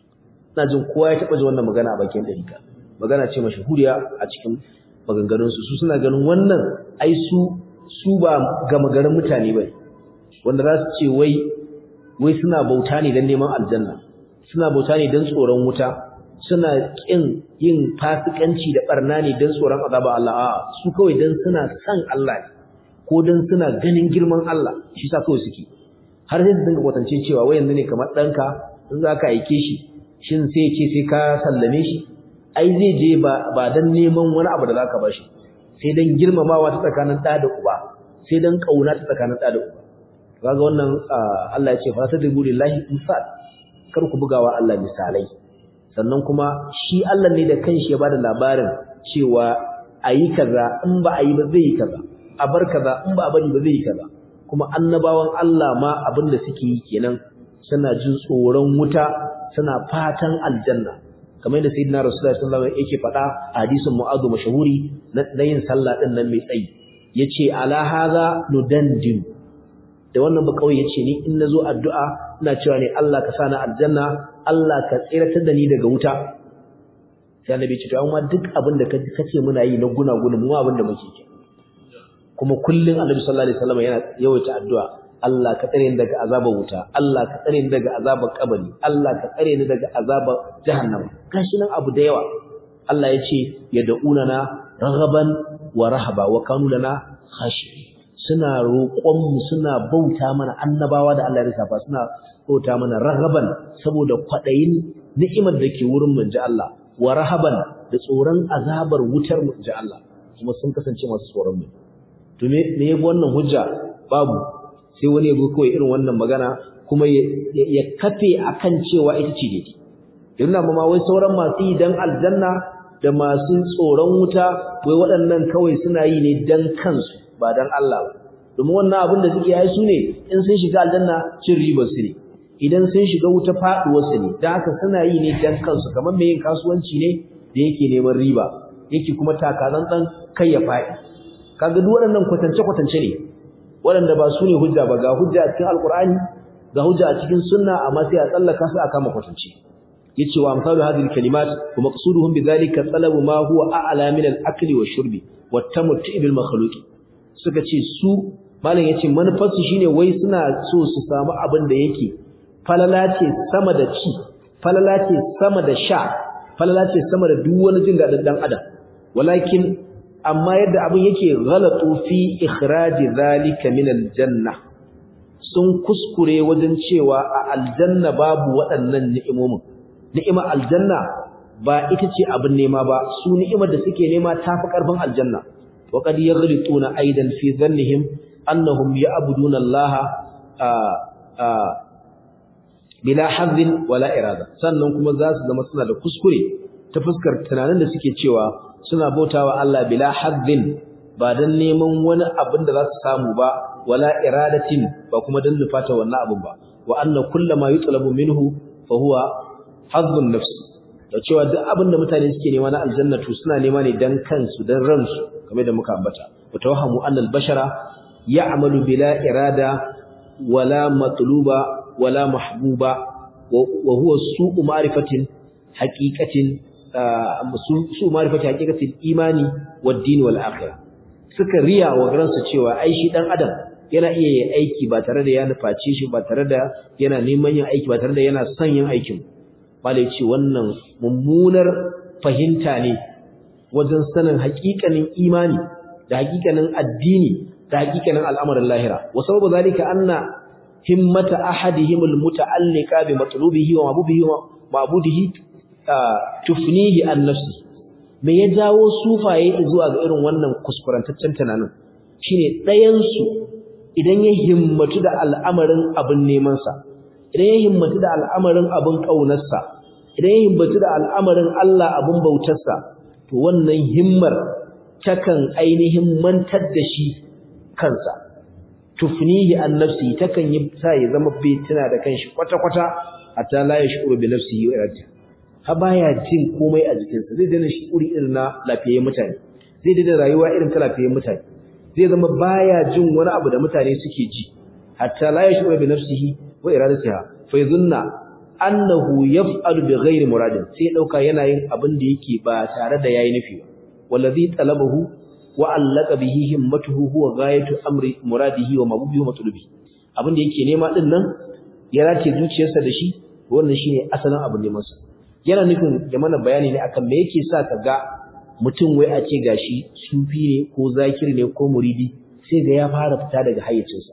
ina jin kowa ya taba ji wannan magana a bakin dalika magana ce mashahuriya a cikin maganganun su su suna ganin wannan ai su su ba gama garin mutane bane wanda za su ce wai wai suna bauta ne dan neman aljanna suna bauta ne don tsoron wuta suna ƙin yin fasikanci da barna ne don tsoron azaba Allah a su kawai don suna san Allah ne ko don suna ganin girman Allah shi sa kawai suke har sai su dinga kwatance cewa wai yanzu ne kamar ɗanka in za ka aike shi shin sai ce sai ka sallame shi ai zai je ba ba don neman wani abu da za ka ba shi sai don girmamawa ta tsakanin ɗa da uba sai don ƙauna ta tsakanin ɗa da uba kaga wannan Allah ya ce fa tadribu lillahi misal kar ku bugawa Allah misalai sannan kuma shi Allah ne da kanshi ya bada labarin cewa ayi kaza in ba ayi ba zai yi kaza a bar kaza in ba a bari ba zai yi kaza kuma annabawan Allah ma abin da suke yi kenan suna jin tsoron wuta suna fatan aljanna kamar yadda sayyidina rasulullahi sallallahu alaihi wasallam yake faɗa a hadisin mu'adhu mashahuri na yin sallah din nan mai tsayi yace ala hadha nudandin da wannan ba kawai yace ni in nazo addu'a ina cewa ne Allah ka sani aljanna Allah ka tsiratar da ni daga wuta sai annabi ce to amma duk abin da kace muna yi na guna guna mu abin da muke ke kuma kullun annabi sallallahu alaihi wasallam yana yawaita addu'a Allah ka tsare ni daga azabar wuta Allah ka tsare ni daga azabar kabari Allah ka tsare ni daga azabar jahannama gashi nan abu da yawa Allah yace yad'una na raghaban wa rahaba wa kanu lana khashi'in suna roƙonmu suna bauta mana annabawa da Allah ya lissafa suna bauta mana rahaban saboda kwaɗayin ni'imar da ke wurin mu ji Allah wa rahaban da tsoron azabar wutar mu ji Allah kuma sun kasance masu tsoron mu to me me yabi wannan hujja babu sai wani yabo kawai irin wannan magana kuma ya kafe akan cewa ita ce daidai yana ma wai sauran masu yi dan aljanna da masu tsoron wuta wai waɗannan kawai suna yi ne dan kansu ba dan Allah ba domin wannan abin da suke yi su ne in sun shiga aljanna cin ribar su ne idan sun shiga wuta faduwar su ne dan haka suna yi ne dan kansu kamar mai yin kasuwanci ne da yake neman riba yake kuma takazan dan kai ya faɗi kaga duk waɗannan kwatance kwatance ne waɗanda ba su ne hujja ba ga hujja a cikin alkur'ani ga hujja a cikin sunna amma sai a tsallaka su a kama kwatance yace wa amsalu hadhihi kalimat wa maqsuduhum bidhalika talabu ma huwa a'la min al-akli wa shurbi wa tamattu bil makhluq suka ce su malam yace manufarsu shine wai suna so su samu abin da yake falala ce sama da ci falala ce sama da sha falala ce sama da duk wani jin dadin dan adam walakin amma yadda abin yake ghalatu fi ikhraji zalika min aljanna sun kuskure wajen cewa a aljanna babu waɗannan ni'imomin ni'imar aljanna ba ita ce abin nema ba su ni'imar da suke nema tafi karfin aljanna wa qad yaghlituna aidan fi dhannihim annahum ya'buduna Allah bila hazzin wala irada sannan kuma za su zama suna da kuskure ta fuskar tunanin da suke cewa suna bautawa Allah bila hazzin ba dan neman wani abin da za su samu ba wala iradatin ba kuma dan nufata wannan abin ba wa anna kullama yutlabu minhu fa huwa hazzun nafsi da cewa duk abin da mutane suke nema na aljannatu suna nema ne dan kansu dan ransu kamar da muka ambata watawahamu annal bashara ya'malu bila irada wala matluba wala mahbuba wa huwa su'u ma'rifatin haqiqatin su'u ma'rifati haqiqatin imani wad-din wal akhirah suka riya wa garansu cewa ai shi dan adam yana iya yin aiki ba tare da ya nufaci shi ba tare da yana neman yin aiki ba tare da yana son yin aikin malai ce wannan mummunar fahimta ne wajen sanin haƙiƙanin imani da haƙiƙanin addini da haƙiƙanin al'amarin lahira wa sababu zalika anna himmata ahadihim almuta'alliqa bi matlubihi wa mabudihi wa mabudihi tufnihi an nafsi me ya jawo sufaye zuwa ga irin wannan kuskurantaccen tunanin shine ɗayan su idan ya himmatu da al'amarin abin neman sa idan ya himmatu da al'amarin abin kaunar sa idan ya himmatu da al'amarin Allah abin bautar sa to wannan himmar takan ainihin mantar da shi kansa tufnihi an nafsi takan yi sa ya zama bai tuna da kanshi kwata-kwata hatta la yashuru bi nafsihi wa iradihi ha baya jin komai a jikinsa zai daina shi'uri irin na lafiyayyen mutane zai daina rayuwa irin ta lafiyayyen mutane zai zama baya jin wani abu da mutane suke ji hatta la yashuru bi nafsihi wa iradatiha fa yadhunna annahu yaf'alu bi ghairi muradin sai ya dauka yana yin abin da yake ba tare da yayi nufi ba wallazi talabahu wa allaka bihi himmatuhu huwa ghayatu amri muradihi wa mabubihi wa matlubi abin da yake nema din nan ya race zuciyarsa da shi wannan shine asalin abin neman sa yana nufin ya mana bayani ne akan me yake sa ka ga mutum wai a ce gashi sufi ne ko zakiri ne ko muridi sai ga ya fara fita daga hayyacinsa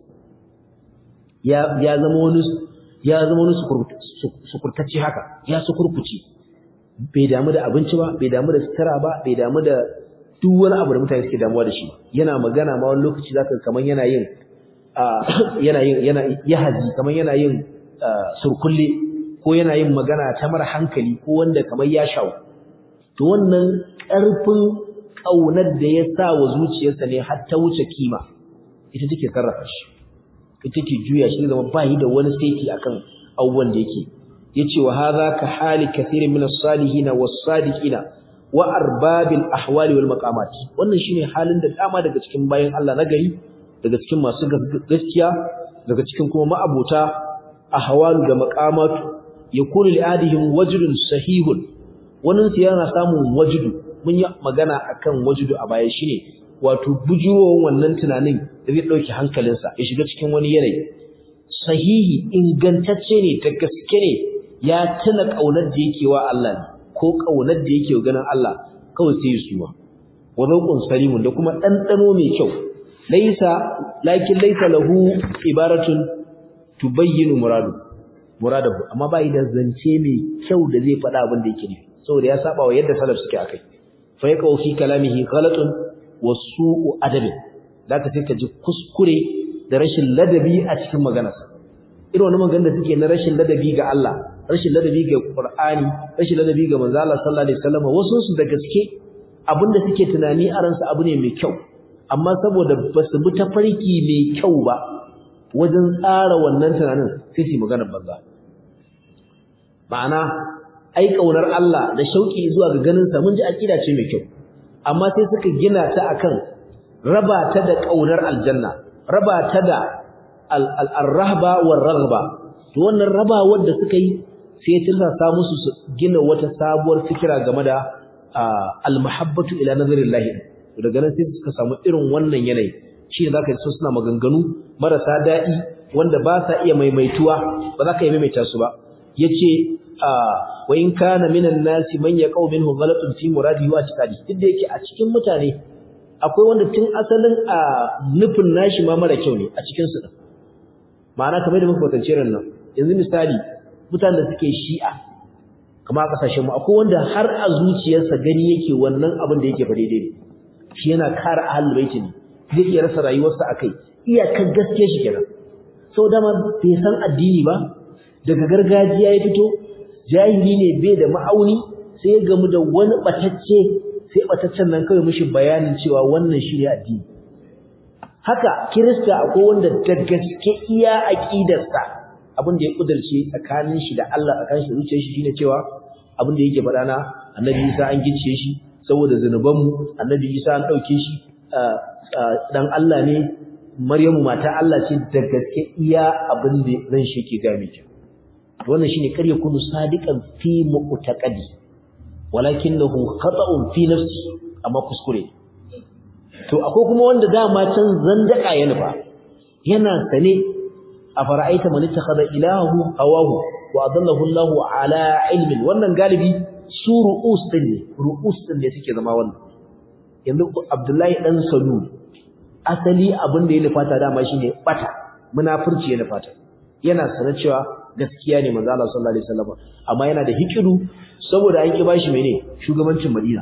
ya ya zama wani ya zama wani sukurtacce haka ya sukurkuce bai damu da abinci ba bai damu da sutura ba bai damu da duk wani abu da mutane suke damuwa da shi yana magana ma wani lokaci zaka kaman yana yin yana yin yana yahazi kaman yana yin surkulle ko yana yin magana ta mara hankali ko wanda kamar ya shawo to wannan ƙarfin ƙaunar da ya sa wa zuciyarsa ne har ta wuce kima ita take sarrafa shi ita take juya shi zama ba yi da wani saiti akan abubuwan da yake yace wa hadha ka hali kathirin min as-salihin was-sadiqin wa arbabil ahwali wal maqamat wannan shine halin da dama daga cikin bayan Allah na gari daga cikin masu gaskiya daga cikin kuma ma'abota ahwalu da maqamatu yakunu li'adihim wajdun sahihun wannan su yana samun wajdu mun yi magana akan wajdu a baya shine wato bujurowar wannan tunanin da zai dauki hankalinsa ya shiga cikin wani yanayi sahihi ingantacce ne ta gaske ne ya tuna kaunar da yake wa Allah ne ko kaunar da yake ganin Allah kawai sai ya suma wa zawqun salimun da kuma dandano mai kyau laysa lakin laysa lahu ibaratun tubayyinu muradu muradahu amma ba yi da zance mai kyau da zai faɗa abin da yake nufi saboda ya saba wa yadda salaf suke akai fa yaqau fi kalamihi ghalatun wa su'u adabin zaka sai ka ji kuskure da rashin ladabi a cikin maganarsa irin wani maganar da suke na rashin ladabi ga Allah rashin ladabi ga Qur'ani rashin ladabi ga manzo Allah sallallahu alaihi wasallam wasu su da gaske abinda suke tunani a ransu abu ne mai kyau amma saboda basu bi tafarki mai kyau ba wajen tsara wannan tunanin sai su magana banza ma'ana ai kaunar Allah da shauki zuwa ga ganin sa mun ji akida ce mai kyau amma sai suka gina ta akan raba ta da kaunar aljanna raba ta da al-rahba war raghba to wannan raba wanda suka yi sai ya tirsa musu su gina wata sabuwar fikira game da al-mahabbatu ila nazarillahi daga nan sai suka samu irin wannan yanayi shi ne zaka ji so suna maganganu marasa daɗi wanda ba sa iya maimaituwa ba za ka iya maimaita su ba yace wa in kana minan nasi man yaqau minhu ghalatun fi muradihi wa i'tiqadi duk da yake a cikin mutane akwai wanda tun asalin a nufin nashi ma mara kyau ne a cikin su ma'ana kamar da muka kwatance ran nan yanzu misali mutanen da suke shi'a kamar a kasashen mu akwai wanda har a zuciyarsa gani yake wannan abin da yake fa daidai ne shi yana kare ahlul baiti ne zai iya rasa rayuwarsa akai iyakar gaske shi kenan sau dama bai san addini ba daga gargajiya ya fito jahili ne bai da ma'auni sai ya gamu da wani batacce sai bataccen nan kawai mishi bayanin cewa wannan shi ne addini haka kirista akwai wanda da gaske iya aqidarsa abin da ya kudirce tsakanin shi da Allah tsakanin shi da zuciyar shi shine cewa abin da yake faɗa na annabi Isa an gice shi saboda zanubanmu annabi Isa an dauke shi dan Allah ne Maryamu mata Allah ce da gaske iya abin da ran shi ke ga miki wannan shine kar yakunu sadiqan fi mu'taqadi walakinahu khata'un fi nafsi amma kuskure to akwai kuma wanda dama can zandaka ya nufa yana sane a fara'aita man ittakhadha ilahu hawahu wa adallahu Allahu ala ilmin wannan galibi su ru'us din ne ru'us din ne suke zama wannan yanzu Abdullahi dan Salul asali abin da ya nufata dama shine bata munafurci ya nufata yana sanar cewa gaskiya ne manzo Allah sallallahu alaihi wasallam amma yana da hikidu saboda an ki bashi mene shugabancin Madina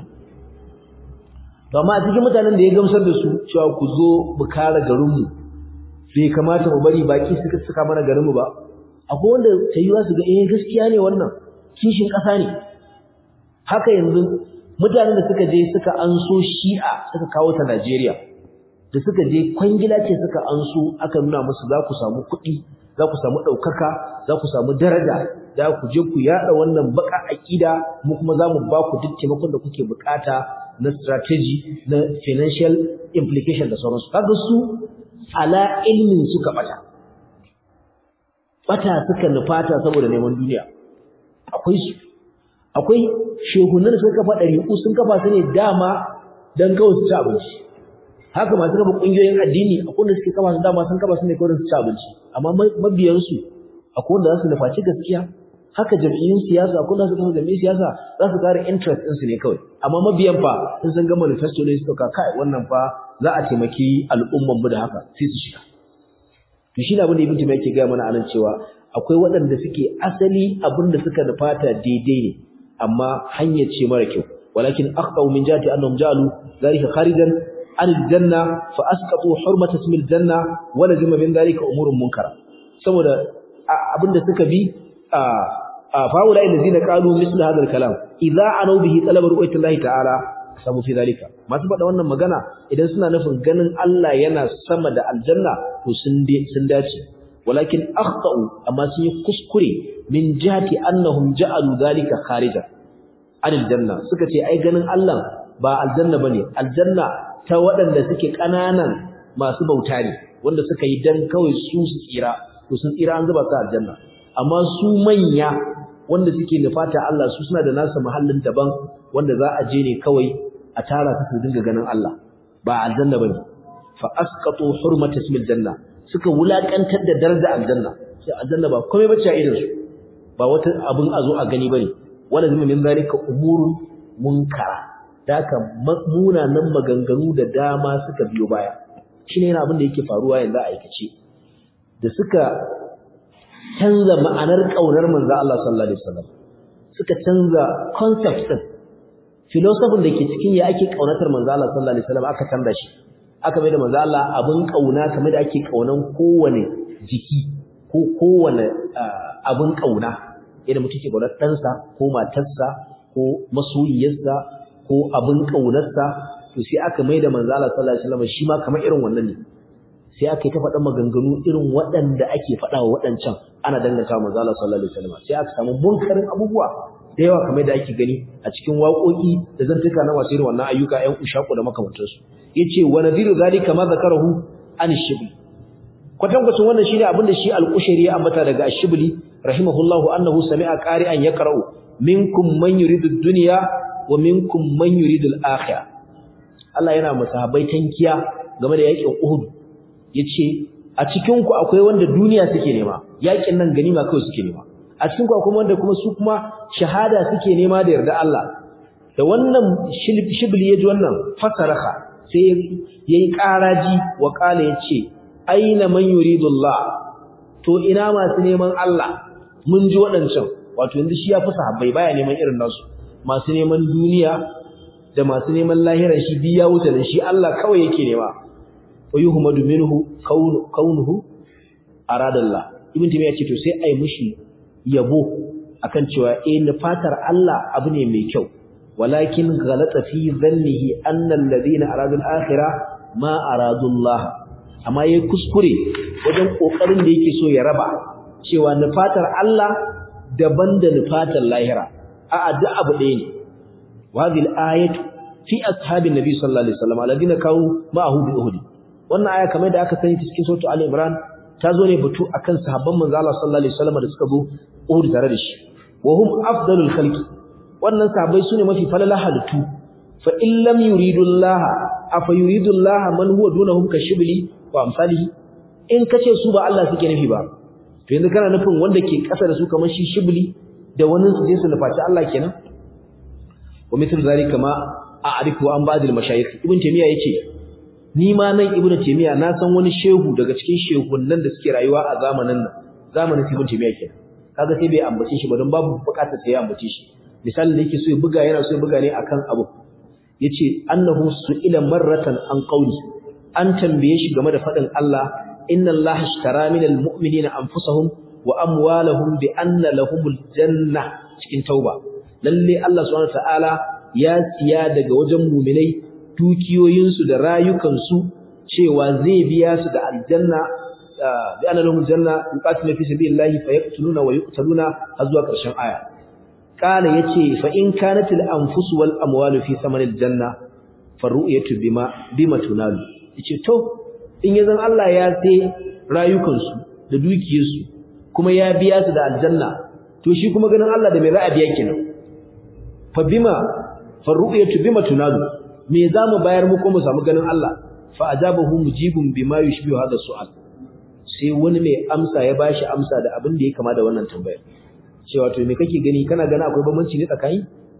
to amma a cikin mutanen da ya gamsar da su cewa ku zo mu kare garin mu bai kamata mu bari baki suka suka mana garin mu ba akwai wanda tayiwa su ga eh gaskiya ne wannan kishin kasa ne haka yanzu mutanen da suka je suka anso Shi'a suka kawo ta Najeriya da suka je kwangila ce suka anso aka nuna musu za ku samu kuɗi za ku samu ɗaukaka za ku samu daraja za ku je ku yaɗa wannan baka aƙida mu kuma za mu ba ku duk taimakon da kuke buƙata na strategy na financial implication da sauransu kaga su ala ilmin suka bata bata suka nufata saboda neman duniya akwai su akwai shehunan da suka kafa ɗari'u sun kafa su ne dama don kawai su ci abinci haka masu kafa ƙungiyoyin addini akwai wanda suke kafa su dama sun kafa su ne kawai su ci abinci amma mabiyansu akwai wanda za su nufaci gaskiya haka jam'iyyun siyasa akwai wanda su kafa jam'iyyun siyasa za su kare interest ɗinsu ne kawai amma mabiyan fa sun san ga manifesto ne su ɗauka kai wannan fa za a taimaki al'umman mu da haka sai su shiga to shi ne abin da ibn Taymiyyah yake gaya mana anan cewa akwai waɗanda suke asali abin da suka nufata daidai ne amma hanyar ce mara kyau walakin aqtau min jati annahum ja'alu zalika kharijan an aljanna fa asqatu hurmata ismi aljanna wa lazima min zalika umurun munkara saboda abinda suka bi a faula allazina qalu misla hadha alkalam idza anu bihi talaba ru'yatullahi ta'ala sabu fi zalika masu faɗa wannan magana idan suna nufin ganin Allah yana sama da aljanna to sun sun dace walakin akhtau amma sun yi kuskure min jihati annahum ja'alu zalika kharija anil janna suka ce ai ganin Allah ba aljanna bane aljanna ta waɗanda suke ƙananan masu bauta ne wanda suka yi dan kawai su su tsira to sun tsira an zuba su aljanna amma su manya wanda suke nufata Allah su suna da nasu mahallin daban wanda za a je ne kawai a tara su su dinga ganin Allah ba aljanna bane fa asqatu hurmata ismil janna suka wulakantar da daraja aljanna sai aljanna ba komai bace a irin su ba wata abun a zo a gani bane wala zuma min zalika umurun munkara daka munanan maganganu da dama suka biyo baya shine yana abin da yake faruwa yanzu a aikace da suka canza ma'anar kaunar manzo Allah sallallahu alaihi wasallam suka canza concept din philosophy da ke cikin ya ake kaunatar manzo Allah sallallahu alaihi wasallam aka canza shi aka mai da manzo Allah abin kauna kamar da ake kaunan kowane jiki ko kowane abin kauna yadda mutum ke kaunar ɗansa ko matarsa ko masoyiyarsa ko abin kaunarsa to sai aka mai da manzo Allah sallallahu alaihi wasallam shi ma kamar irin wannan ne sai aka yi ta faɗa maganganu irin waɗanda ake faɗa wa waɗancan ana danganta manzo Allah sallallahu alaihi wasallam sai aka samu munkarin abubuwa da yawa kamar da ake gani a cikin waƙoƙi da zantuka na masu irin wannan ayyuka ƴan ushaku da makamantansu yace wa nadiru zalika ma zakarahu an shibli kwatankwacin wannan shine abinda shi al-Qushayri ya ambata daga Ash-Shibli rahimahullahu annahu sami'a qari'an yaqra'u minkum man yuridu ad-dunya wa minkum man yuridu al-akhirah Allah yana masahabai tankiya game da yakin Uhud yace a cikin ku akwai wanda duniya suke nema yakin nan ganima kawai suke nema a cikin ku akwai wanda kuma su kuma shahada suke nema da yarda Allah da wannan shibli yaji wannan fasaraha sai yayi karaji wa kala yace aina man yuridullah to ina masu neman Allah mun ji wadancan wato yanzu shi ya fi sahabbai baya neman irin nasu masu neman duniya da masu neman lahira shi biya wuta da shi Allah kawai yake nema wa yuhmadu minhu kaunuhu aradallah ibn timiya ce to sai ai mushi yabo akan cewa eh fatar Allah abu ne mai kyau walakin ghalata fi dhannihi anna alladhina aradu al-akhirah ma aradu Allah amma yayi kuskure wajen kokarin da yake so ya raba cewa nufatar Allah daban da nufatar lahira a'a duk abu ɗaya ne wa hadhihi al-ayatu fi ashabin nabi sallallahu alaihi wasallam alladhina kanu ma'ahu bi uhud wannan aya kamar da aka sani cikin suratul ali imran ta zo ne batu akan sahabban manzo Allah sallallahu alaihi wasallam da suka zo uhud tare da shi wa hum afdalul khalqi wannan sahabbai sune mafi falala halittu fa in lam yuridullah afa yuridullah man huwa dunahum kashibli wa amsalihi in kace su ba Allah suke nufi ba to yanzu kana nufin wanda ke kasa da su kamar shi shibli da wani su je su nufaci Allah kenan wa mithlu zalika ma a'rifu an ba'd al-mashayikh ibn taymiya yace ni ma nan ibn taymiya na san wani shehu daga cikin shehunnan da suke rayuwa a zamanin nan zamanin ibn taymiya kenan kaga sai bai ambace shi ba don babu bukatar sai ya ambace shi misalin da yake so ya buga yana so ya buga ne akan abu yace annahu su'ila marratan an qawli an tambaye shi game da fadin Allah inna Allah ishtara minal mu'minina anfusahum wa amwalahum bi anna lahumul janna cikin tauba lalle Allah subhanahu ta'ala ya siya daga wajen mu'minai dukiyoyinsu da rayukansu cewa zai biya su da aljanna bi anna lahumul janna yuqatilu fi sabilillahi fayaqtuluna wa yuqtaluna har zuwa ƙarshen aya kana yace fa in kanatil anfus wal amwalu fi samanil janna faru'yatu bima bima tunalu yace to in yazan Allah ya sai rayukansu da dukiyarsu kuma ya biya su da aljanna to shi kuma ganin Allah da me za a biya kenan fa bima faru'yatu bima tunalu me zamu bayar mu ko mu samu ganin Allah fa ajabahu mujibun bima yushbihu hadha su'al sai wani mai amsa ya bashi amsa da abin da ya kama da wannan tambayar cewa to me kake gani kana gani akwai bambanci ne tsakani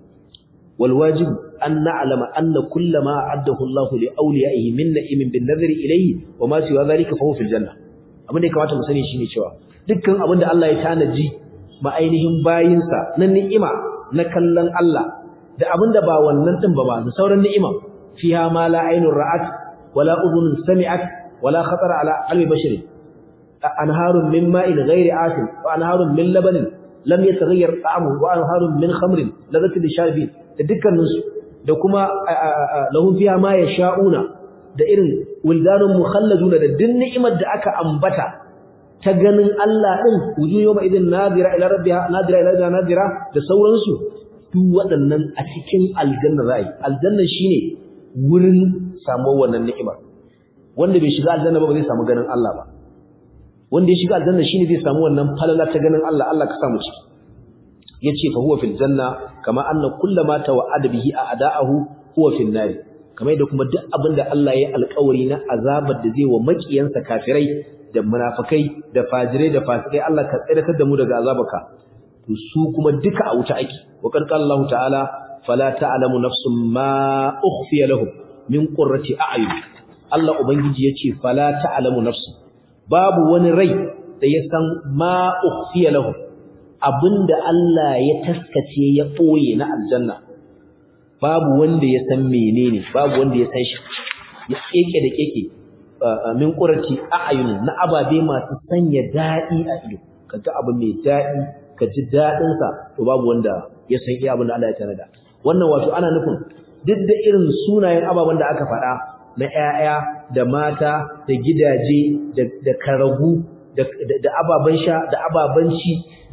wal wajib an na'lama anna kullama addahu Allah li awliyaihi min na'imin bin nadhri ilayhi wa ma siwa dhalika fa huwa fil janna abin da ya kamata mu sani shine cewa dukkan abin da Allah ya tanaji ma ainihin bayinsa na ni'ima na kallon Allah da abin da ba wannan din ba ba da sauran ni'ima fiha ma la aynun ra'at wala udhunun sami'at wala khatara ala qalbi basharin anharun min ma'in ghairi asin wa anharun min labanin lam yataghayyar ta'amuhu wa anharun min khamrin ladatin lisharibin da dukkanin su da kuma lahum fiha ma yasha'una da irin wildanun mukhalladuna da din ni'imar da aka ambata ta ganin Allah din wuju yawma idin nadira ila rabbiha nadira ila rabbiha nadira da sauransu duk waɗannan a cikin aljanna ra'ayi aljanna shine wurin samuwar wannan ni'imar wanda bai shiga aljanna ba ba zai samu ganin Allah ba wanda ya shiga aljanna shine zai samu wannan falala ta ganin Allah Allah ka samu ciki yace fa huwa fil janna kama anna kullama tawa'ada bihi a'da'ahu huwa fil nar kamar yadda kuma duk abinda Allah ya alƙawari na azabar da zai wa makiyansa kafirai da munafikai da fajirai da fasikai Allah ka tsiratar da mu daga azabarka to su kuma duka a wuta ake wa qad Allah ta'ala fala ta'lamu nafsun ma ukhfiya lahum min qurrati a'yun Allah ubangiji yace fala ta'lamu nafsun babu wani rai da ya san ma ukhfiya lahu abinda Allah ya taskace ya boye na aljanna babu wanda ya san menene babu wanda ya san shi ya keke da keke min qurati a'yun na ababe masu sanya dadi a ido kaga abu mai dadi ka ji dadin sa to babu wanda ya san iya abin da Allah ya tanada wannan wato ana nufin duk da irin sunayen ababen da aka faɗa na ƴaƴa da mata da gidaje da karagu da ababen sha da ababen ci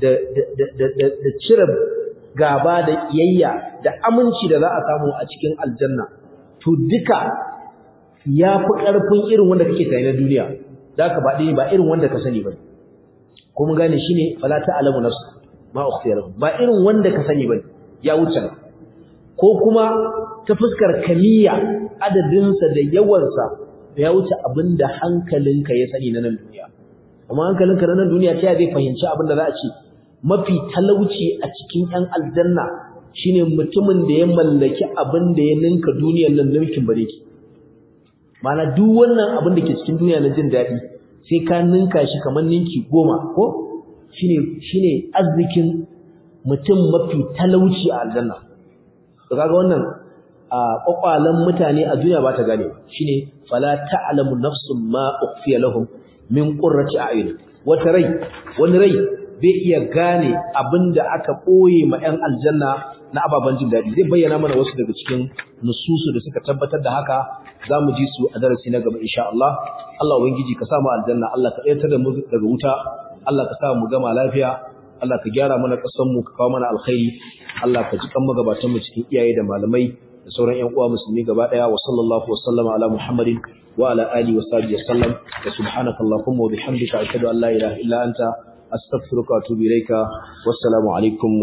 da cire gaba da kiyayya da aminci da za a samu a cikin aljanna to duka ya fi ƙarfin irin wanda kake tsaye na duniya da ka ba dai ba irin wanda ka sani bane ko mun gane shine fala ta'lamu nafs ma ukhfiya lahum ba irin wanda ka sani bane ya wuce ko kuma ta fuskar kamiya adadinsa da yawansa ya wuce abinda hankalinka ya sani na nan duniya amma hankalinka na nan duniya ta zai fahimci abinda za a ce mafi talauci a cikin ƴan aljanna shine mutumin da ya mallaki abin da ya ninka duniyar nan ninkin bare ki mana duk wannan abin da ke cikin duniya na jin daɗi sai ka ninka shi kamar ninki goma ko shine shine arzikin mutum mafi talauci a aljanna to kaga wannan a kwakwalan mutane a duniya ba ta gane shine fala ta'lamu nafsun ma ukhfiya lahum min qurrati a'yun wata rai wani rai bai iya gane abinda aka boye ma 'yan aljanna na ababen jin daɗi zai bayyana mana wasu daga cikin nususu da suka tabbatar da haka za mu ji su a darasi na gaba insha Allah Allah ubangiji ka sa mu aljanna Allah ka tsayar da mu daga wuta Allah ka sa mu gama lafiya Allah ka gyara mana ƙasar mu ka kawo mana alkhairi Allah ka ji kan magabatan mu cikin iyaye da malamai da sauran ƴan uwa musulmi gaba daya wa sallallahu wa sallama ala muhammadin wa ala alihi wa sahbihi wasallam wa subhanaka allahumma wa bihamdika ashhadu an la ilaha illa anta astaghfiruka wa atubu ilaika wassalamu alaikum